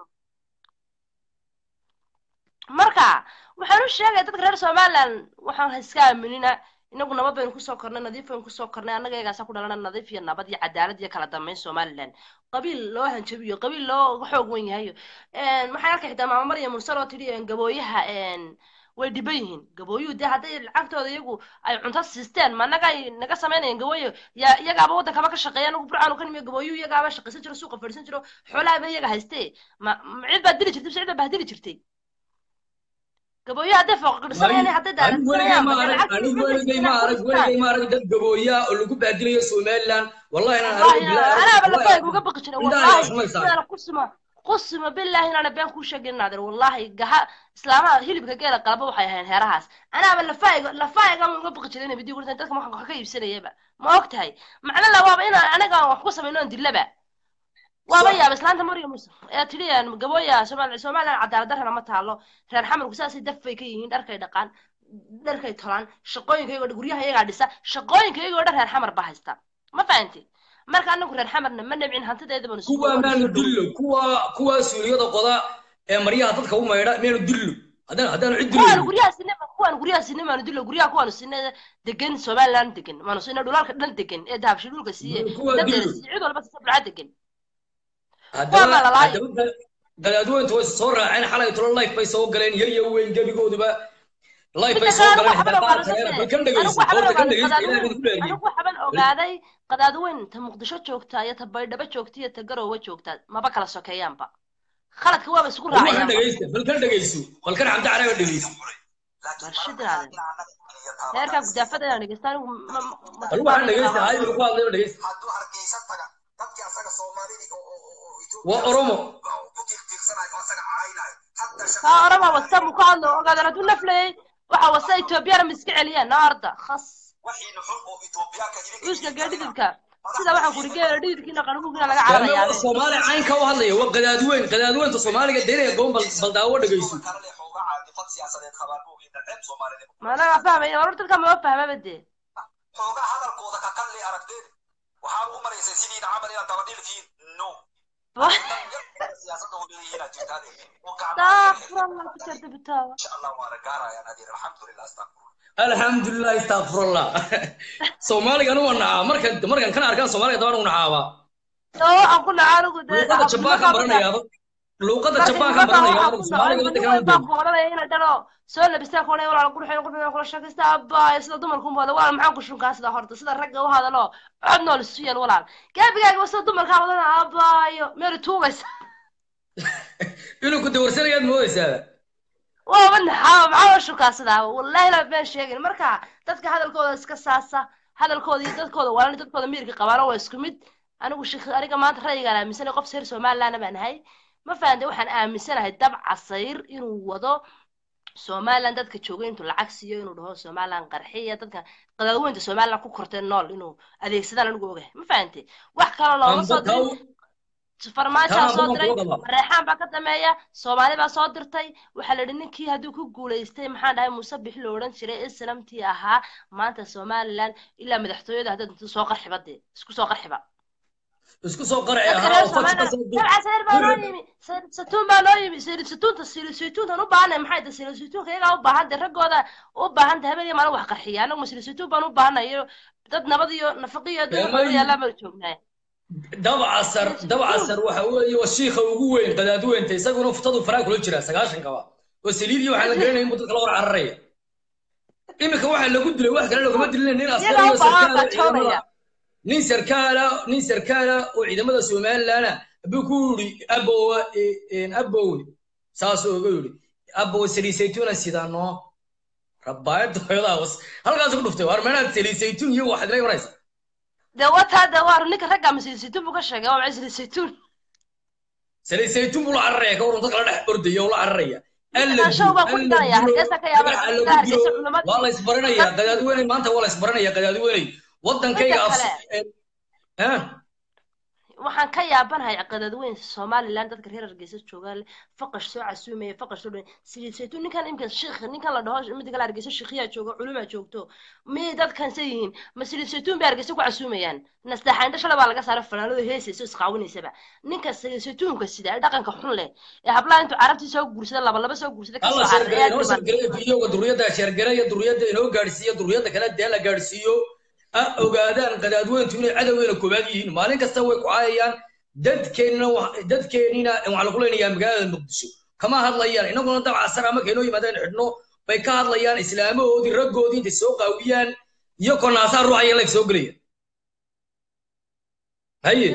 F: marka waxaan u sheegaya dadka reer somaliland waxaan iska aaminina inagu nabad baynu kusoo kornay nadiif baynu kusoo kornay annaga iyagaasa ku dhalana nadiif iyo nabad iyo cadaalad iyo kala dambeyn somaliland qabiil loo hanjabiyo qabiil loo xoog wen yahayo maxay arkay xitaa maama marya mursal oo tidhi een, gabooyaha een, way dhiban yihiin gabooyuhu dee hadday lacagtooda iyagu ay cunto siisteen ma naga ay naga samaynayeen gabooyo yaa iyagaaba waddankaba ka shaqeeya anagu burcaanu ka nimiyo gabooyuhu iyagaaba shaqaysan jiro suuqa fadhiisan jiro xoolaaba iyaga haystee ma ma cid baad dili jirtay mise cid baa bahdili jirtay gabooyo hadday fooqaqidhisanayaan hadday
B: anigu weligay
F: daaradsanayaan
B: ma
F: hadday
B: arag
F: lacagta
B: anigu
F: ku
B: weligay ma arag
F: haystaan
B: weligay ma arag dad gabooya oo lagu baadilayo somaliland wallahi inaan
F: والله
B: arag bilaa
F: انا بلفايق وقبق جري
B: indhaha
F: والله
B: ismaysaa
F: انا قسمه قسمه بالله انا بين كل شيء نادر والله قها اسلامها هلب كجيل قلبه waxay ahayn heerahaas ana bلفايق لفايق aan uga baqi jiray video gurtan dadka waxaan ka iibsanayaba ma ogtahay macna la waaba ina anaga wax ku sameeyno dilaba waaba yaab islaanta mariyo musa ee tiriyaan gabooya Soomaaliya Soomaaliya cadaalad darrana ma taalo reer xamarku saasi dafay ka yihiin dharkay dhaqaan dharkay tolaan shaqooyinkayga guryaha iyagaa dhisa shaqooyinkayga dhan reer xamar baa haysta ma fahantay marka anagu reer xamarna ma nabcin hantideeda banu
B: kuwa maanu dillo kuwa kuwa suuliyada qoda ee maryaha dadka u maydha meenu dillo haddaan haddaanu cid
F: kuwaan
B: dillo
F: guryaha sinema kuwaan guryaha sinema maanu dilo guryaha kuwaanu sine degan somaliland degan maanu sine dhulalka dhan degan ee dahabshi dhulka siiye
B: kuwa
F: dadeeda
B: dillo
F: siiye cid walba sisa bulca degan
B: haddaba
F: Waa malalaay.
B: haddaba gadaadweyntu way soo raaceen xalay tolo life bay soo galeen yar iyo weyn gebigooduba life bay
F: midda
B: soo
F: kale
B: galeen
F: anigu
B: xitaa
F: waxban
B: qaar
F: ogaaday
B: kale bal kan dhegeyso
F: anigu waxban
B: horta kan
F: ogaaday
B: dhegeyso ilaahay
F: qadaadweyn
B: idinku dheeriye
F: anigu waxban ogaaday qadaadweyn ta muqdisho joogta iyo ta baydhabo joogta iyo ta garowe joogta maba kala sokeeyaanba khaladka waaba isku
B: bal waxaan
F: raacayaanba
B: dhegeysta bal kan dhegeyso bal kan xamdi caraga dhegeyso
F: barshadaada heerkaa gudaafada inaan dhegeysta anigu ma- ma- ma-
B: bal waxaan dhegeysta hay wuxuu ku hadlayo dhegeysta
A: hadduu hargeysa taga dadkii asaga soomaalidii oo oo oo oo Ethiopia
B: waa oromo
A: ku tiirtiirsanayo oo asaga caayinayo hadda shaqa
F: kaa orama wasta mu ka hadlo ogaadan hadduu naflayay waxa wasta etoobiyana ma iska celiyaan naarda khas
A: waxiina xun oo Ethiopiaanka idinka
F: uuska geedhidibka sida waxaan kuri geela dhidibkiina qanuugina laga cararayaa
B: yaama soomaali caynka u hadlaya waa gadaadweyn gadaadweynta soomaaliga deynaya goon bal bal daawo dhegeyso
A: kale leh xoogaa caadifad siyaasadeed qabaan moogiin ceeb Soomaaliyeed
F: maanaga fahmaya war dadka ma fahmaba dee
A: xoogaa hadalkooda ka kalli aragteen waxaan u maraysay sidiina camal inaad daba dhilkiin no siyaasadda u leeyihiin aad jirtaade oo
F: astaghfirullah ku jirta bitaawa
A: insha allah waana gaarayaan adeer alxamdulilah astaqfirullah
B: alxamdulilah istakfirullah soomaaliga anu waa nacaa markan markan kan arkaan soomaaliga dabaan u nacaabaa
F: oo aan ku naca anigu dee
B: luuqada jabaan kan baranayaaba luuqada jabaan kan baranayaaba soomaaliga wadda kan
F: baan ku odhanaya ina dhalo soo labistaa kuonay walaal qurxin qurxin kula sheekaysta abbaay sida dumarku umbaada walaal maxaan ku shunkaa sida horta sida ragga u hadalo cod nool isu yeel walaal gaabigaaga sida dumarkaa wadana abbaayo meeri tuugaysa
B: inuu ku dawarsanayaad moodaysaa
F: waaba naxaa maxaa u shunkaa sidaa wallahi la been sheegin marka dadka hadalkooda iska saasa hadalkooda iyo dadkooda walaalni dadkooda miirka qabaano waa isku mid anigu shik aniga maanta ra'yigaan aaminsanay qof reer somalilandna baan ahay ma fahantay waxaan aaminsanahay dab casayr inuu wado somaliland dadka jooga intuu lacag siiyo inuu dhaho somaliland qarxiya dadka qadaadweynta somaliland ku kortay nool inuu adeegsadaan anigu ogahay ma fahantay wax kale looma soo dirin farmaajaa soo diray reexaan baa ka dameeya soomaali baa soo dirtay waxaa la yidhi ninkii hadduu ku guulaystay maxaan dhahay muuse bixi lo odhan jiray islamtii ahaa maanta somaliland ilaa madaxtooyada haddaad intuu soo qarxiba dee isku soo qarxiba
B: isku soo qarci
F: dadka reer somaliland dabca sayr baa noo yimi sayr satuun baa noo yimi sayr satuunta sayr saytuuntan u baahanay maxay tahay sayr saytuunka iyagaa u baahan tahay raggooda u baahan tahay habeen iyo maalin wax qarxiya anagu sayr saytuun baan u baahanay iyo dad nabad iyo nafaqo iyo adduun yaallaan baan joognaa
B: dabcasar dabcasar waxa weeye waa shiikha ugu weyn qadaadweynta isaguna fuftadu faraa kula jira sagaashankaba oo saliid iyo waxaan la garanayn buu dadka la hor cararaya iminka waxaa lagu dilay wax kale laguma dilin nin askari
F: Iyagaa
B: iyo
F: u baahan
B: sarkaal
F: baa
B: ciidamada
F: joogaya.
B: nin sarkaala nin sarkaala oo ciidamada somalilandna buu ku yidhi abowa abowe saasuu uga yidhi abowe saliid saytuuna sidaanoo rabaayadda hooyadaa was halkaas ku dhuftay waar meelaad saliid saytuun iyo waxaad ila imanaysa
F: dee wataa dee waa ninka ragga masiisituun buu ka sheegay waa macay saliisaytuun
B: saliid saytuun buu la cararaya ka waran dadka la dhex ordaya oo la cararaya
F: Show baa ku dhiganaya, Hargeysa ka yaabana, Hargeysa culimadii.
B: waa la isbaranaya qadaadiweyney maanta waa la isbaranaya qadaadiweyney wadankayga
F: Midda
B: af
F: kale.
B: Eh,
F: waxaan ka yaabanahay qadadweyn somaliland dadka reer hargeysa joogaa leh faqash soo casuumaya faqash soo dhan saliid saytuun ninkan imika shiikh ninkan la dhaho midda kale hargeysa shiikhiyaa jooga culumaa joogto miyay dadkan se yihiin ma saliid saytuun bay hargeysa ku casuumayaan nastaxaandha shala baa laga saaray fanaanado heesaysa oo isqaawinaysaba ninka saliid saytuunka sida ee dhaqanka xun leh ee hablaha intuu carabtii soo guursada laba laba soo guursada ka
B: alla
F: soo
B: sheergare
F: cararaya
B: inoo sheergareeya videoga duriyadda sheergareeya duriyadda inoo gaadhsiiya duriyadda kale dee la gaadhsiiyo ha ogaadaan qadaadweyntu inay cadowgeena koobaad yihiin maalin kasta way ku caayayaan dadkeennina wa- dadkeennina waxaa lagu leenayaa magaalada muqdisho kama hadlayaan innaguna dabca sar ama kaynoo yimaadeen xidhno bay ka hadlayaan islaamahoodii raggoodii intay soo qaawiyaan iyo konaasaa ruuxaya layg soo gelaya haye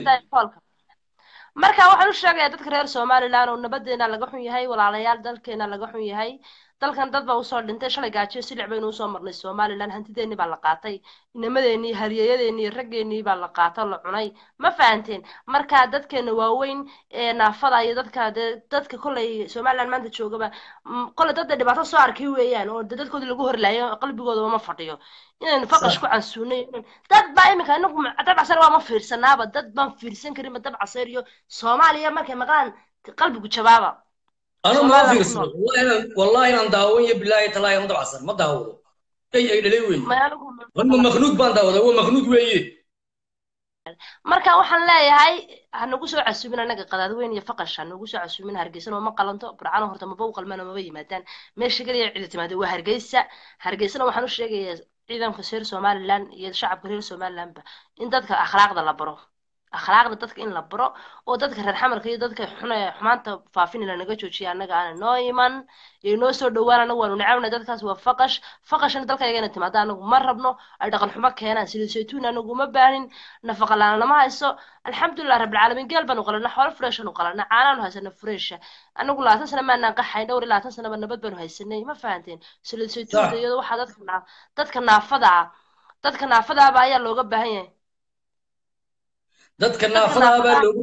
F: marka waxaan u sheegayaa dadka reer somaliland oo nabadeena laga xun yahay walaalayaal dalkeena laga xun yahay dalkan dad baa usoo dhintay shalay gaajiyo silic baynu usoo marnay somaliland hantideennii baa la qaatay inamadeenii halyeeyadeenii raggeenii baa la qaata la cunay ma fahanteen marka dadkeena waaweyn ee naafada iyo dadka dee dadka kolley somaliland maanta joogaba mm, kolley dad dee dhibaato soo arkay weeyaan oo dee dadkoodii lagu horlaayo qalbigooda ma fadhiyo inaynu faqash ku cansuunay inaynu- dad baa imika inagu dab casar waa ma fiirsanaaba dad baan fiirsan karinba dab casar iyo soomaaliya markay maqlaan qalbigu jabaaba
B: anu ma
F: Somaliland
B: fiirsano
F: ku
B: wallahi inaan- wallahi inaan daawan iyo bilaahi talaahi ma dabacsan ma daawado ay ay dhalay weeye
F: ma anigu
B: wanma maknuud baan daawada waa maknuud weeye
F: marka waxaan leeyahay ha nagu soo casuumin anaga qadaadweyn iyo faqash ha nagu soo casuumin hargeysan oo ma qalanto burcano horta maba u qalmaan oo maba yimaadaan meesha keliya cidi timaado waa hargeysa hargeysana waxaan u sheegayaa ciidanka reer somaliland iyo shacabka reer somalilandba in dadka akhlaaqda la baro akhlaaqda dadka in la baro oo dadka reer xamarka iyo dadka xun ee xumaanta faafinina naga joojiya annaga aana noo iman iyo noo soo dhowaan anagu waanu necabnay dadkaas waa faqash faqashna dalkaygana timaada anagu ma rabno ay dhaqan xumo keenaan saliid saytuun anagu ma baanin nafaqa la-aan lama hayso alxamdulilah rabbilcaalamiin geel baanu qalana xoolo freeshanu qalana caanaanu haysana freesha anagu labaatan sana maanaan qaxayn dhowr iyo labaatan sanaba nabad baanu haysanay ma fahanteen saliid saytuunka
B: Sax.
F: iyadoo waxaa dadka naa- dadka naafada ah dadka naafada ahba ayaa looga baahan yahay
B: dadka naafada baa loogu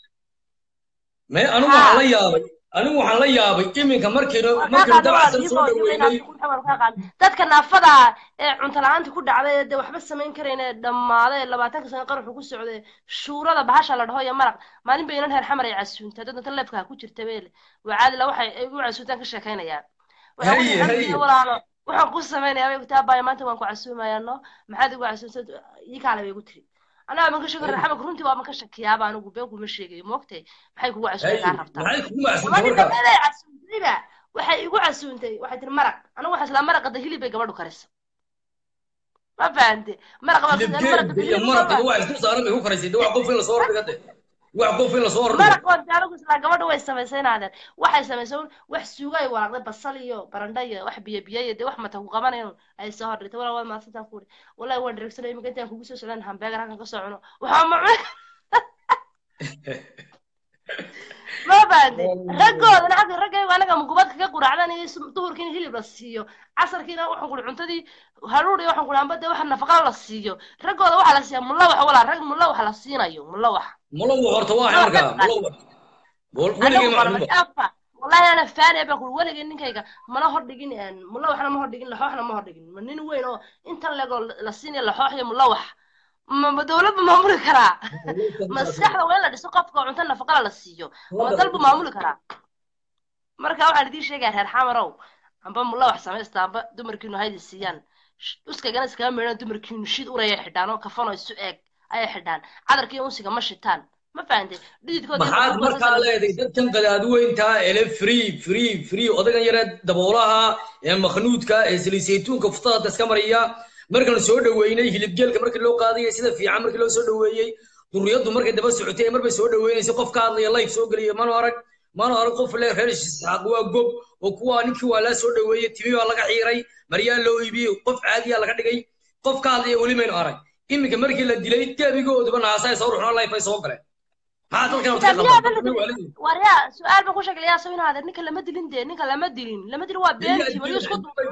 B: me anigu waxaan la yaabay anigu waxaan la yaabay iminka markiinu markiinu dabacsan soo dhaweynay
F: dadka naafada ah ee cunto la-aanta ku dhacday ee dee waxba samayn karayn ee dhammaaday ee labaatanka sano qaruxu ku socday shuurada bahasha la dhaho iyo maraq maalin bay inan reer xamar ay casuuntaa dad inta leefka ku jirta beele waa caadila waxay ay u casuuntaan ka sheekaynayaan waxaan ku
B: Haye,
F: yidhi,
B: haye.
F: "Xamdiga walaalo waxaan ku samaynayaa bay ku taa baaya maanta waan ku casuumayaa no maxaad igu casuuntay ii kaale bay igu tiri anaa man ka shaki reer xamarka runtii waa man ka shakiyaaba anigu been kuma sheegayo moogtay maxay kugu casuumay kaa rabtaa
B: maxay kugu macsuumtay
F: gabadhii
B: markaa
F: gabadhay casuuntayba waxay igu casuuntay waxay tiri maraq anigu waxaa islaa maraqa da hilib bay gabadhu karisa ma fahante maraqa baa
B: hilib
F: maraqa
B: geed iyo maraqaba wax isku saaran bay ku karaysay de wax qof in lasoo hordhiga de wax qof in lasoo hordhigo
F: maraq oo dee anigu islaa gabadhu way samaysay inaadeen waxay samaysay un wax suuga ay walaaqday basal iyo barandha iyo wax biyo biyo iyo dee wax mata ku qabanayan ay soo hordhigtay walaa waa maasantaan ku uri wallahi waan dheregsanay imika intaan kugu soo socdaan hambeegar halkan ka soo cuno waxaa ma cun ma baande raggoodana xagga raggaygu anaga mugubad kaga quraacdan iyo sum- duhurkiina hilib la siiyo casarkiina waxaan kuri cuntadii haruur iyo waxaan kuri amba dee waxa nafaqa la siiyo raggooda waxaa la siiya mulla wax walaa rag mulla wax la siinayo mulla wax
B: malo horta waa markaa malo weligay
F: anagu
B: ma
F: barnay
B: cunba
F: afa wallahi ana faanaya baan kuri weligay ninkayga mana hordhigin een, mulla waxna ma hordhigin laxooxna ma hordhigin ma nin weyn oo intan legoo la siinaya laxoox iyo mulla wax ma ma dowladba maamuli karaa maskaxda waa in la dhiso qofka oo cunto nafaqala la siiyo ama dalbu maamuli karaa marka waxaan idiin sheegaya reer xamarow amba mulla wax samaysta amba dumarkiinu haydi siiyaan Sh- uskagana iskaga meedhan dumarkiinu shid uraya xidhaan oo kafan oo isu eeg ayay xidhaan cadarka iyo unsiga ma shitaan ma fahantay dhididkooda iyo
B: maxaad
F: dhulkooda
B: markaa
F: sasa-
B: leedahay dadkan qadaadweyntaa ele free free free odagan yaree daboolaha ee makhnuudka ee saliid saytuunka futaada iska mariya markaan soo dhaweynay hilibgeelka markii loo qaadayay sida fiican markii loo soo dhaweeyey duriyaddu markay daba socotay marbay soo dhaweynaysay qof ka hadlaya live soo gelaya manu arag manu arag qof le reer isxaaq waa gob oo kuwa ninkii waa laa soo dhoweeyey timi baa laga xiiray maryaa loo iibiyey qof caadiyaa laga dhigay qof ka hadlaya weli maynu arag iminka markii la dilay gebigooduba naasay soo ruxno life ay soo galeen maxaa dalkan horta ka qaldan
F: waryaa su-aal baan ku sheegay yaa soo inaad ninka lama dilin dee ninka lama dilin lama dilin waa beenti maryu isku duubay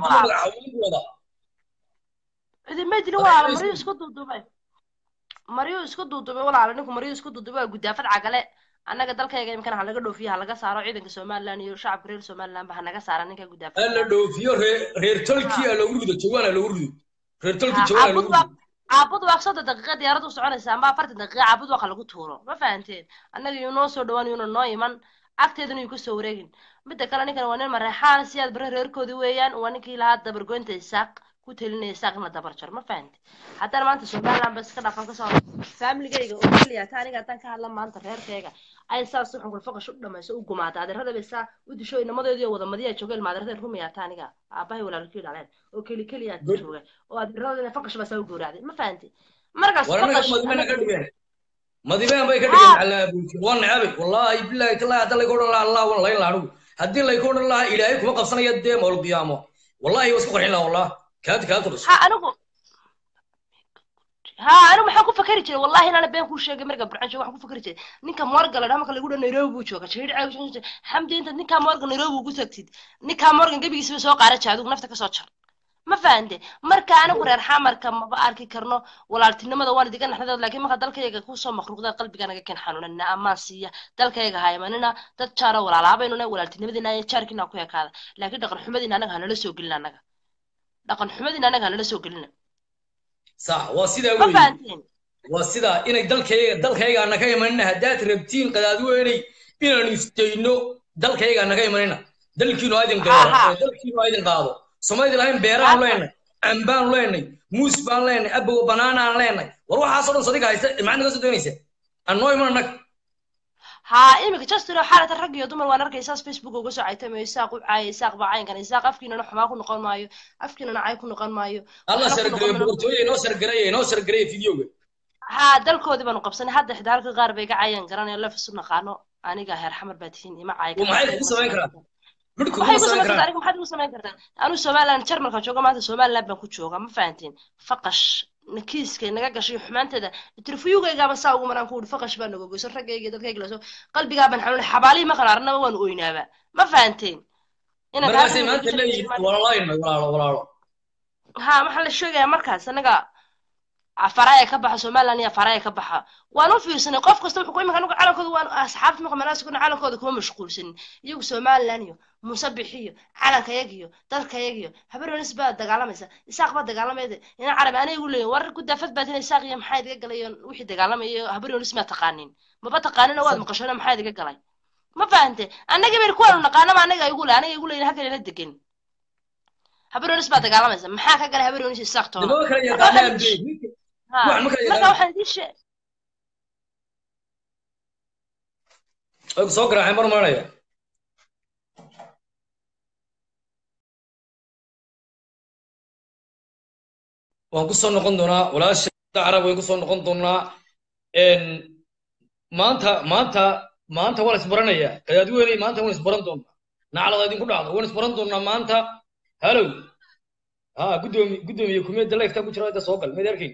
F: cidima dilin walaala maryu isku duudubay maryu isku duudubay walaala ninku maryu isku duudubay waa gudaafad cagale annaga dalkayga imkana ha laga dhoofiyo ha laga saaro ciidanka somaliland iyo shacabka reer somaliland ba ha naga saara ninka gudaafad
B: la dhoofiyo reer tolkii aa loogu rido jawaan aa loogu rido reer tolkii jawaan aa loogu rido
F: caabud waa soddon daqiiqa diyaarad u soconaysa ama afartan daqiiqa caabud waaqa lagu tuuro ma fahanteen annaga yuu noo soo dhawaan yuuna noo iman agteedana yuu kasoo wareegin midda kale ninkan waa nin mareexaan siyaad bare reerkoodii weeyaan waa ninkii lahaa dabargoynta isaaq ku telinaya isaaqna dabar jar ma fahante haddana maanta somaliland ba iska dhaqan kasoo faamiligayga oo keliya ta aniga haddaan ka hadla maanta reerkayga ay saas uxun kulfaqash u dhamayso u gumaata adeerada bay saa u disho inamadeedii oo wada madiya jooga ilma adeerada rumaya ta aniga aabahay walaalkii dhaleen oo keli keliya jooga oo adeeradina faqash baa saa u gowracday ma fahante markaas
B: madibeen bay ka dhigeen calaabuuti waa necabay wallaahi bilaahi tallaahi hadda layka odhan lahaa allah wan layn lahaa anigu haddii layka odhan lahaa ilaahay kuma qabsanaya dee mawl qiyaamo wallahi waa isku qarxin lahaa wallah kaad kaad tudhis
F: ha anigu ha anigu maxaan ku fakari jiray wallahi inaana been kuu sheegay marka burcan jooga waxaan ku fakari jiray ninka morgan ladhaa marka lagu dhaa nairobi buu jooga jirir caag xamdi inta ninkaa morgan nairobi ugu tagtid ninkaa morgan gebigiisaba soo qaaraja adigu nafta kasoo jar ma fahante marka anigu reer xamarka maba arki karno walaaltinimada waan idiga naxdadood laakiin marka dalkayga kusoo makruuqda qalbiganaga ken xanuunana amaan siiya dalkayga haymanina dad jaaro walaalaabaynuna walaaltinimadina iyo jaarkiina ku ekaada laakiin dhaqan xumadiina anaga hanala soo gelina anaga dhaqan xumadiina anaga hanala soo gelina
B: sax waa sidaa
F: ma
B: weeye
F: fahanteen
B: waa sidaa inay dalkayga dalkayga naga imanina haddaad rabtiin qadaadweynay inaanu istayno dalkayga naga imanina dalkiinu aydin
F: Ha, ha.
B: qaado dalkiinu aydin qaado somaydi lahayn beeraan
F: Ha, ha.
B: leenay cambaan leenay muus baan leenay abow banaanaan leenay war waxaasoo dhan sadiga haysta maxaad naga soo doonaysa annoo iman annaga
F: ha imika justino xaalata rag iyo dumar waan arkay saas facebook uga soo caytamayo isaaq u caaya isaaq baa caynkan isaaq afkiinana xumaa ku noqon maayo afkiinana cay ku noqon maayo
B: alla
F: waxna ku
B: sargareeye
F: noqon maayo.
B: boqortooye inoo sargareeye inoo sargareeye fideoga
F: ha dalkoodii baanu qabsanay hadda xidaalka qaar bay ga caayaan garanayo lef isu naqaano aniga heer xamar baa tihiin ima caay
B: oo maxay ku samayn karaan midhku
F: waxay
B: kuma
F: ku
B: samayn
F: samayn kartaa
B: karaan
F: aniga maxaad igu samayn kartaa anu somaliland jarmalka jooga maanta somaliland baan ku jooga ma fahanteen faqash kiiska naga gashay xumaanteeda interviewgaygaaba saa ugu maraan ku uri faqash baa naga goyso raggayga iyo dadkayga laso qalbigaa baan xanuunay xabaalihii ma kala arnaba waanu oynaaba ma fahanteen Inaan
B: markaasay
F: gaariga
B: maanta
F: ku
B: leeyihin
F: jirto-
B: walalaynay walaalo walaalo
F: ha waxaa la sheegayaa markaas anaga faraya ka baxa somaliland iyo faraya ka baxa waan u fiirsanay qof kasta wuxuu ku imika anigu calankooda waan asxaabta marka meelahaas kuna calankooda kuma mashquulsanin iyagu somaliland iyo musabix iyo calankayag iyo dalkayag iyo habaroonis baa dagaalamaysa isaaq baa dagaalamayda ina carabi ana igu leeyin war gudaafad baad ina isaaq iyo maxaa idiga galay iyo wixii dagaalamaya habaroonis maa taqaanin maba taqaanina waad maqashona maxaa idiga galay ma fahante annaga bayr kuwaanu naqaanaba anaga igu le anaga igu leeyin halkan ila degan habaroonis baa dagaalamaysa maxaa ka galay habaroonis isaaq toona
B: dama kala
F: Marka
B: yaqaanaan
F: waxaan-
B: be
F: Ha,
B: Waxaan ma kala
F: marka
B: yaqaan.
F: waxaan idin sheeg
B: way ku soo garaaceen bar maanaya waan ku soo noqon doonaa walaasha carab way ku soo noqon doonaa Een, maanta maanta maanta waan isbaranayaa qadaadweyney maanta waan isbaran doonaa naclada idinku dhacdo waan isbaran doonaa maanta halow ha guddoomi guddoomiye kumiyadda leegtaa ku jira hadda soo gal meed arkay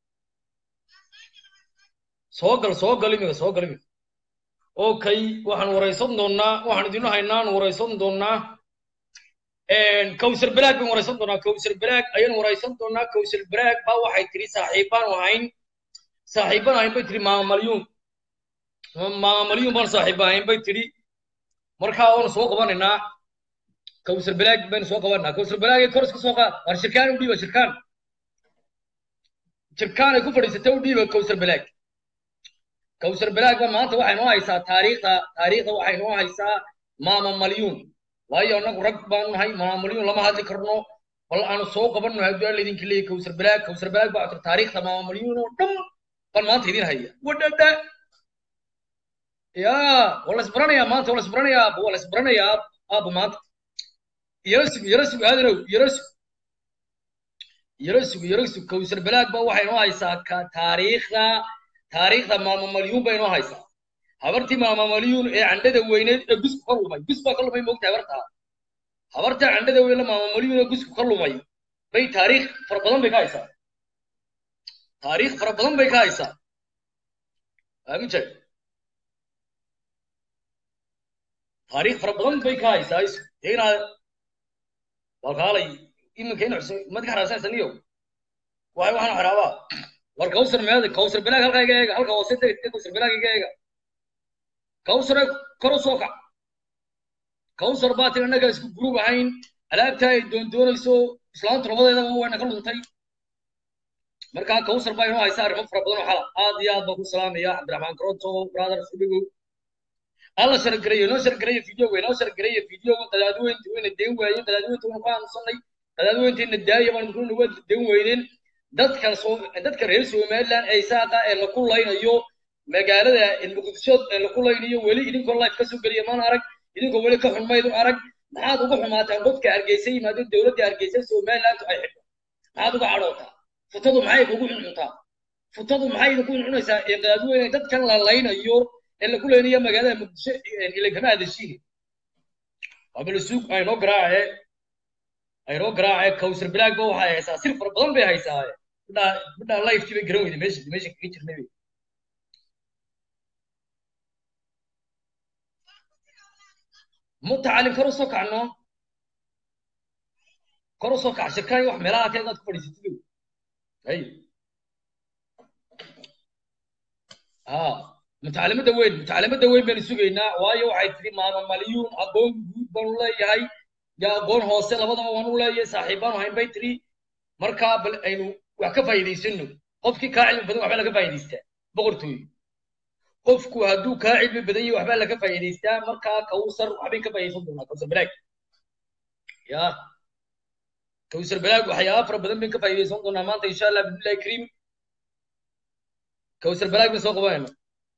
B: soo gal soo gal imiga soo gal imiga okay waxaan waraysan doonaa waxaan idinu haynaa aan waraysan doonaa kawsar balaag baan waraysan doonaa kawsar balaag ayaan waraysan doonaa kawsar balaag baa waxay tiri saaxiibaan ahayn saaxiibaan ahayn bay tiri maama malyuun maama malyuun baan saaxiib ahayn bay tiri markaa waanu soo qabanaynaa kawsar balaag baynu soo qabanaa kawsar balaag ee kor iska soo qaad war shirkaan u dhiiba shirkaan shirkaan ay ku fadhiisatay u dhiiba kawsar balaag kawsar balaag ba maanta waxay noo haysaa taariikhda taariikhda waxay noo haysaa maama malyuun waayo annagu rag baanu nahay maama malyuun lama hadli karno bal aanu soo qabanno haddii aan laydinka leeyahay kawsar balaag kawsar balaag baa tir taariikhda maama malyuun oo dhan baan maanta idin haya wadhadha yaa waa la isbaranayaa maanta waa la isbaranayaa aabba waa la isbaranayaa aab aabba maanta yara sug yara sug aadanow yara sug yara sug yara sug kawsar balaag ba waxay noo haysaa ka taariikhda taariikhda maama malyuun bay noo haysaa habartii maama malyuun ee candhada weyneed ee gus ka lumay gus baa ka lumay moogtahay habartaa habarta candhada weyn la maamuliyuna gusku ka lumay bay taariikh fara badan bay ka haysaa taariikh fara badan bay ka haysaa aamin jay taariikh fara badan bay ka haysaa is dee inaad walkaalay iminka in cusub madka xaraasanaysaniyo waay waxaan xaraabaa war kawsar meeda kawsar bilaag halkaa iga eega halka hoose deg kawsar bilaag iga eega kawsare kor u soo kac kawsar baa tin annaga isku gurub ahayn alaabta ay doondoonayso islaantu labadeedaba wayna ka luntay markaa kawsar baa inoo haysa arrimo fara badan oo xala aad iyo aad baan ku salaamaya cabdiraxmaan karonto brother subigo alla shargareeyo noo shargareeyo videoga inoo shargareeyo videoga qadaadweynta wayna deen waayeen qadaadweynta waynu ku aamusanay qadaadweynteena daaya baan kuna waa deen weyneen dadka soo dadka reer somaliland ee saaqa ee la kulaynayo magaalada muqdisho ee la kulaynayo weli idinkoo life ka soo geliya maan arag idinkoo weli ka xunmaydu arag maxaad uga xumaataan dadka hargeysa yimaado dowladda hargeysa somaliland ay xidho maxaad uga cadhootaa futadu maxay kugu cuncuntaa futadu maxay idinku cuncunaysaa ee qadaadweyne dadkan la laynayo ee lagu leynayo magaalada muqdisho ile kama hadashiin abalsuug aynoo garaace aynoo garaace kawsar bilaag ba waxay haysaa sir fara badan bay haysaa midhaa midhaa lifekii bay garan weyday meesha meesha kaga jirnay mutacalin kor u soo kacno kor u soo kac shirkay wax meelaha kale inaad ku fadhiisatid hay ha mutacalimadda weyn mutacalimadda weyn baynu sugaynaa waayo waxay tidhi maama malyuun aqoon guud baanu leeyahay iyo aqoon hoose labadaba waanu leeyahay saaxiibbaanu hayn bay tidhi markaa bal aynu wax ka faa'iidaysano qofkii kaa cilmi badan waxbaa laga faa'iidaystaa boqortooyo qofku hadduu kaa cilmi badan yahay waxbaa laga faa'iidaystaa markaa kawsar waxbay ka faa'iidaysan doonaa kawsar balaag ya kawsar balaag waxyaaba fara badan bayn ka faa'iidaysan doonaa maanta insha allah bismillahi kariim kawsar balaag bayn soo qabanayna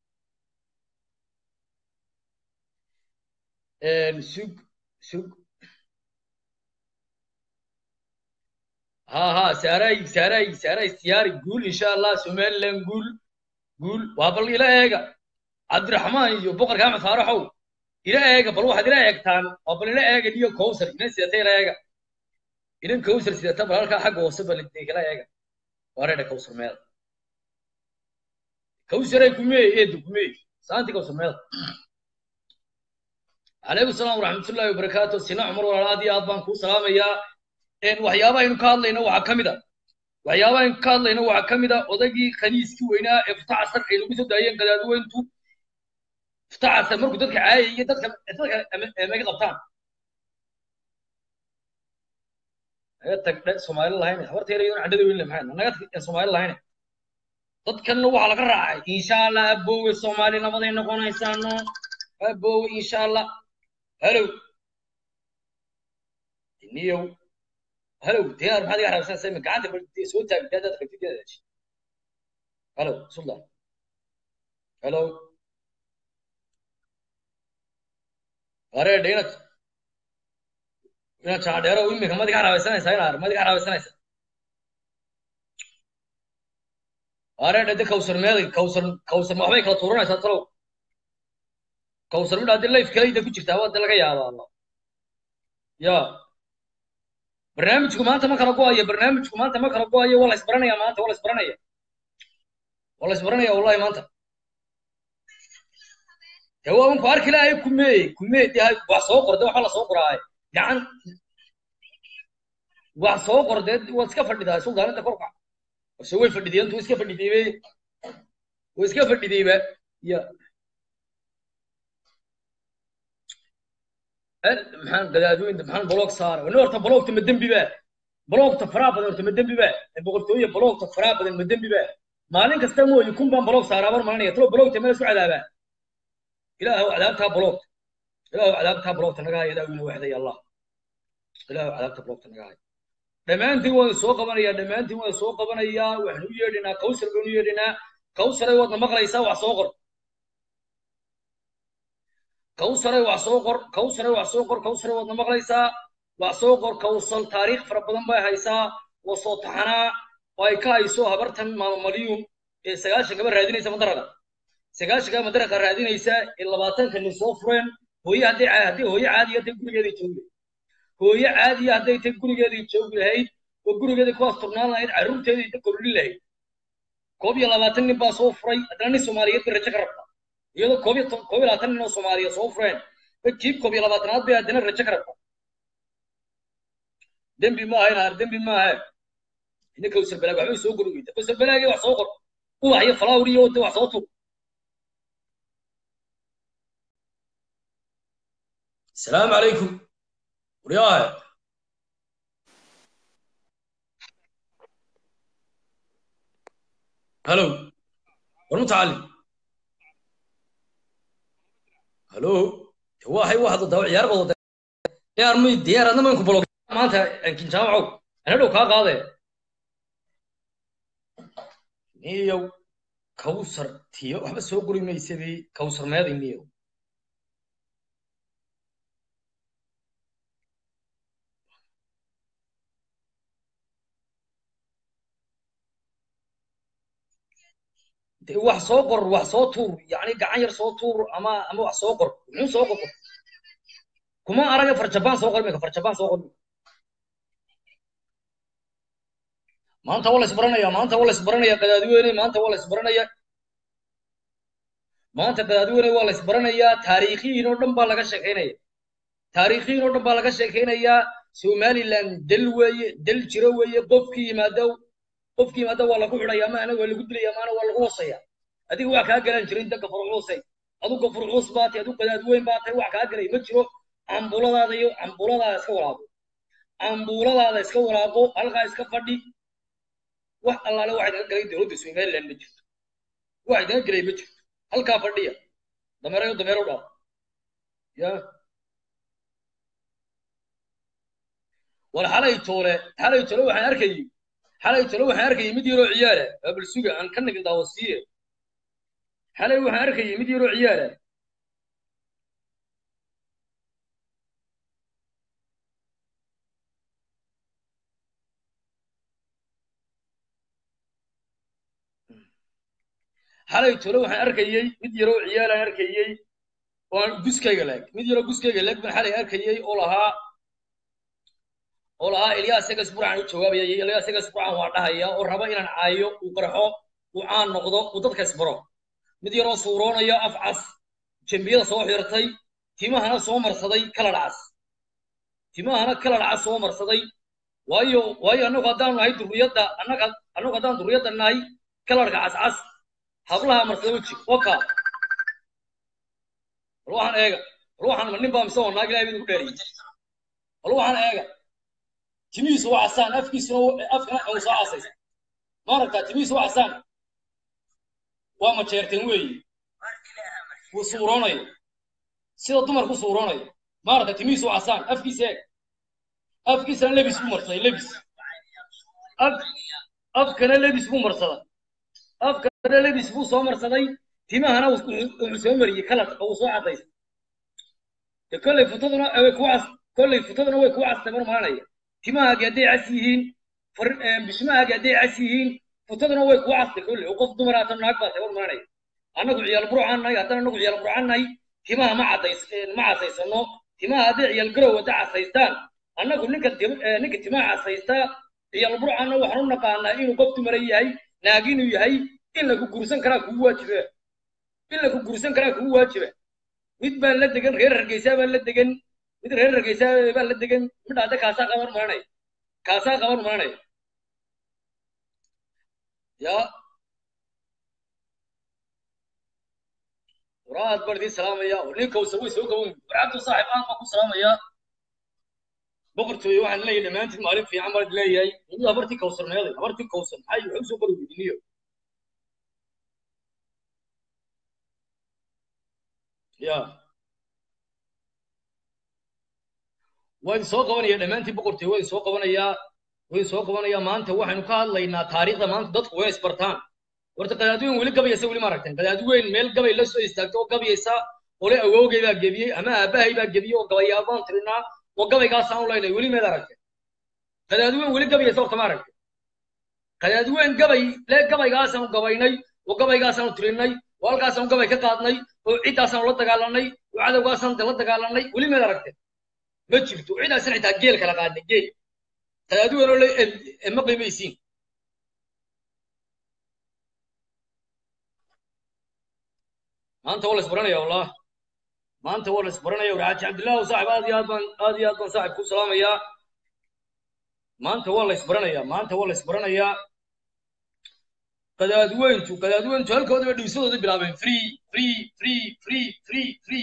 B: sug sug ha ha saaray saaray saaray siyaari guul insha allah somaliland guul guul waa bal ila eega cabdiraxmaan iyo boqorka axmed faaraxow ila eega bal waxaad ila eegtaan waa bal ila eega iyo kowsar inan sidata ila eega inan kowsar sidata bal halkaa xagga hoose bal ila eega waa reedha kowsar meel kowsaray kumee eedu kumee saanti kowsar meel calaykum salaam waraxmatullaahi wabarakaatu sina cumar walaal aad iyo aad baan kuu salaamayaa waxyaaba aynu ka hadlayno waxaa ka mid a waxyaaba aynu ka hadlayno waxaa ka mid a odaygii khaniiskii weynaa ee futacasar ay lagu soo daayeen qadaadweyntu futacasar markuu dadka caayay iyo dadka dadka maga qabtaan naga tagdhe soomaali lahayn habarta yar iyoon candhada weyn le maxay naga tag soomaali lahayn dadkanna waxaa laga raacay insha allah aboowe soomaali nabaday noqonaysaano aboowe insha allah halow niyow halow diyaar maxaad iga xaraabsan sayma gacanta soo taag daadaad qabtid daadaad halow suldan halow wareedha inaad inaad jaadheero imika mad iga xaraabaysanaysaa inaar mad iga xaraabaysanaysaa wareedha de kawsar meeday kawsar kawsar ma waxbay kala tuuranaysaa talow kawsar midhaa de life kalayda ku jirtaa waa de laga yaabaa ya barnaamijku maanta ma kala go-ayo barnaamijku maanta ma kala go-ayo waa la isbaranaya maanta waa la isbaranaya waa la isbaranaya wallahi maanta de waa unku arki lahay kumee kumee de wax soo qor de waxba la soo qoraaye gacan wax soo qor dee waad iska fadhidaa suldaaninta korka ase way fadhideen tu iska fadhideybe way iska fadhideyba ya maxaan gadaadooyinta maxaan baloog saara wana horta baloogta ma dembi ba baloogta faraa badan horta ma dembi ba boqortooye baloogta faraa badan ma dembi ba maalin kasta mooye kun baan baloog saaraa bar malinaya talo baloogta meel isku cadaabaa ilaahu cadaabtaa baloogta ilaahu cadaabtaa baloogta naga haya daawina waxday allah ilaahu cadaabta baloogta naga haya dhammaantiin waan soo qabanayaa dhammaantiin waan soo qabanayaa waxaan u yeedhinaa kawsar baan u yeedhinaa kawsaray waadna maqlaysaa wax soo qor kawsaray wax soo qor kawsaray wax soo qor kawsaray waadna maqlaysaa wax soo qor kawsal taariikh fara badan bay haysaa waa soo taxanaa oo ay ka hayso habartan maama malyuun ee sagaashan gaba raadinaysa madaraqa sagaashan gaba madaraqa raadinaysa ee labaatanka nin soo fureen hooye haddii haddii hooye caadi hadday gurigeeda joogay hooyo caadiya hadday tay gurigeedii joogi lahayd oo gurigeedii ku asturnaan lahayd carruurteedii inta kordhin lahayd koob iyo labaatan nin baa soo furay haddana nin soomaaliyeed bay rajo ka rabta iyadoo koob iyo koob iyo labaatan nin oo soomaaliya soo fureen jiib koob iyo labaatanaad bay haddana rajo ka rabta dembi maaha inaar dembi maaha ina kawsar balaag waxbay soo gorogeyta kawsar balaagii wax soo qor ubax iyo falaawr iyo wada wax soo tug السلام عليكم ورياه هلو والمتعلم هلو هو هي واحد ضوء عيار بضو يا ارمي ديار انا منكم بلوك ما انت يمكن جامعوا انا لو كا قاده نيو كوثر تيو waxba soo guri maysadii kawsar meeday niyo wax soo qor wax soo tuur yani gacan yar soo tuur ama ama wax soo qor muxuu soo qor kuma araga farjabaan soo qor mika farjabaan soo qor maanta waa la isbaranaya maanta waa la isbaranaya qadaadiweyne maanta waa la isbaranaya maanta qadaadiweyne waa la isbaranayaa taariikhiyin oo dhan baa laga sheekeynaya taariikhiyin oo dhan baa laga sheekeynayaa somaliland del weeye del jiro weeye qofkii yimaado qofkii maada waa lagu xidhaya maana waa lagu dilaya maana waa lagu hoosaya adiga wax kaa galan jirin inta gafur culusay adu gafur culus baa tahay adu qadaad weyn baa tahay wax kaa galay ma jiro cambuladaada iyo cambuladaada iska walaaqo cambuladaada iska walaaqo halkaa iska fadhi wax allaale wax idaga galay dowladda somaliland ma jirto wax idaga galay ma jirto halkaa fadhiya dameerayo dameero dhaaf ya war xalay toole xalay toole waxaan arkayay xalay talo waxaan arkayay mid yaroo ciyaara abal suga aan ka nagin daawasiye xalay waxaan arkayay mid yaroo ciyaara xalay talo waxaan arkayay mid yaroo ciyaaraan arkayay oo aan guskayga laag mid yaroo guskayga laag baan xalay arkayay oo lahaa oo lahaa ilyaas egas burcan u jawaabaya iyo ilyaas egas burcan waa dhahaya oo raba inaan caayo uu qarxo uu caan noqdo uu dadka isbaro mid yaroo suuroonaya af cas jembiyada soo xirtay timahana soo marsaday kalar cas timahana kalar cas soo marsaday waayo waayo annagu haddaan nahay durriyadda annaga annagu haddaan durriyadda nahay kalarka cascas hablaha marsada weji oka bal waxaan eega bal waxaan ma nin baa mise oo naag ilahay bid ugu dheeriyey bal waxaan eega timihiisu waa casaan afkiisuna afkana uu soo casaysa ma aragtaa timihiisu waa casaan waa majeerteen weeye wuu suuroonayo sida dumarku suuroonayo ma aragtaa timihiisu waa casaan afkiisa eeg afkiisana lebis buu marsaday lebis af afkana lebis buu marsaday afkana lebis buu soo marsaday timahana wuxuu soo mariyey kalarka uu soo cadaysay de kolley futaduna way ku cas kolley futaduna way ku castay mar maranaya timahaagi hadday cas yihiin bishmahaagi hadday cas yihiin futaduna way ku castay kolley oo qof dumar aatan naag baa tay war maranaya annagu ciyaal burcaan nahay haddana annagu ciyaal burcaan nahay timaha ma cadays ma casaysano timaha hadday ciyaal garow hadda casaystaan annagu ninka ninka timaha casaystaa ciyaal burcaanna waxaan u naqaanaa inuu qof dumara yahay naag inuu yahay in lagu gursan karaa kugu waajiba in lagu gursan karaa kugu waajiba mid baan la degan reer hargeysaa baan la degan mid reer hargeysaa baan la degan midha hadda kaasaa qaban maranaya kaasaa qaban maranaya ya waraad baan idiin salaamaya nin kawsar way soo gaban warcabdu saaxib aan baan ku salaamaya boqortooye waxaan leeyahay dhammaantiin maalin fiican baan leeyahay inu habartii kawsarneeday habartii kawsar maxay waxay usoo qori weydiiniyo ya waan soo qabanaya dhammaantiin boqortooye waan soo qabanayaa waan soo qabanayaa maanta waxaynu ka hadlaynaa taariikhda maanta dadku way isbartaan horta qadaadweyn weli gabayaysa weli ma aragteen qadaadweyn meel gabay la soo istaagto oo gabayaysa ole awoogay baa gebiyey ama aabahay baa gebiyey oo gabayaabaan tirinaa oo gabaygaasaan u laynay weli meed aragteen qadaadweyn weli gabayaysa horta ma aragteen qadaadweyn gabay le gabaygaasaan u gabaynay oo gabaygaasaan u tirinay oo halkaasaan gabay ka qaadnay oo ciddaasaan la dagaalanay oo cadowgaasaan la dagaalanay weli meed aragteen ma jirto cidaasan xitaa geel kala qaadna geel qadaadiweynoo le ma qiimaysiin maanta waa la isbaranaya wallah maanta waa la isbaranaya warxaaji cabdillah saaxib aad iyo aad baan aad iyo aad baan saaxib ku salaamayaa maanta waa la isbaranayaa maanta waa la isbaranayaa qadaadweyntu qadaadweyntu halkoodaba dhiisadooda bilaabeen free free free free free free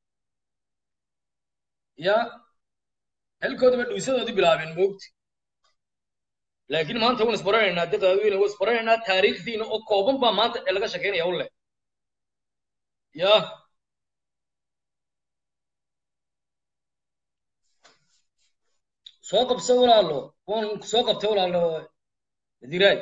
B: ya halkoodaba dhiisadoodii bilaabeen moogti laakiin maanta waan isbaranaynaa de qadaadweyne waan isbaranaynaa taariikhdiina oo kooban baa maanta ee laga shekeynaya ulle ya soo qabso walaalo waan soo qabtay walaalo diraay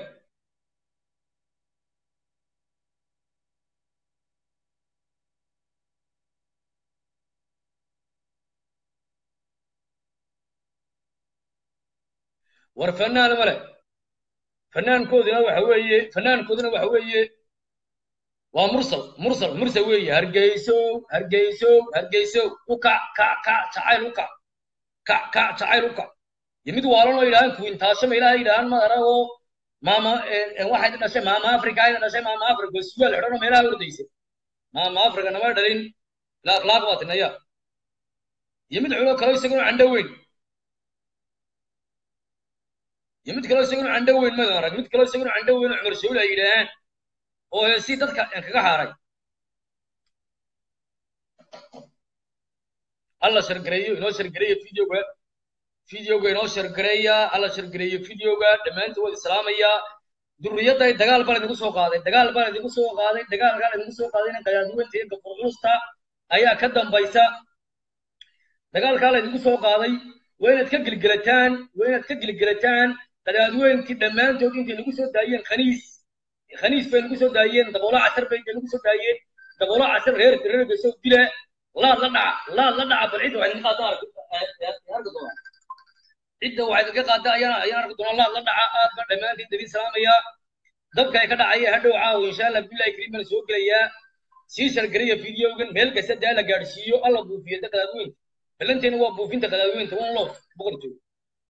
B: war fanaan male fanaankoodina waxa weeye fanaankoodina waxa weeye waa mursal mursal mursal weeye hargeysow hargeysow hargeysow u kac kac kac jacayl u kac kac kac jacayl u kac iyo mid waalan oo yidhahaan kuwintaashama ilaahay yidhahaan madara oo maama waxay dhashay maama africa ayna dhashay maama africa sugaal xidhanoo meelaha ordaysa maama africa nama dhalin ila akhlaaq baa tinaya iyo mid xulo kale isaguna candho weyn iyo mid kaloo isaguna candho weyn madan arag mid kaloo isaguna candho weyn oo cumar shawl ay yidhaahaan oo heesi dadka kaga haaray alla shargareeyo inoo shargareeyo videoga videoga inoo shargareeya alla shargareeyo videoga dhammaantood waad islaamayaa durriyadday dagaal baan idinku soo qaaday dagaal baan idinku soo qaaday dagaalkaan idinku soo qaadayna qadaadweynta iyo gafurcuusta ayaa ka dambaysa dagaalkaa la idinku soo qaaday waa inaad ka gelgelataan waa inaad ka gelgelataan qadaadweynkii dhammaantood intay nagu soo daayeen khaniis khaniis bay nagu soo daayeen daboola casar bay nagu soo daayeen daboola casar reer reer besow dila laad la dhaca laad la dhaca bal cidda waxay idinka qaada arki doonaa cidda waxay idinka qaada ayaan ayaan arki doonaa laad la dhaca aad baan dhammaantiin dabiin salaamayaa dabka ay ka dhacaya hadhow caawa insha allah billahi kariim baan soo gelayaa sii shargariya videogan meel kasta daa la gaadhsiiyo alla buufiyo da qadaadweynta ballanteena waa buufinta qadaadweynta one love boqortooy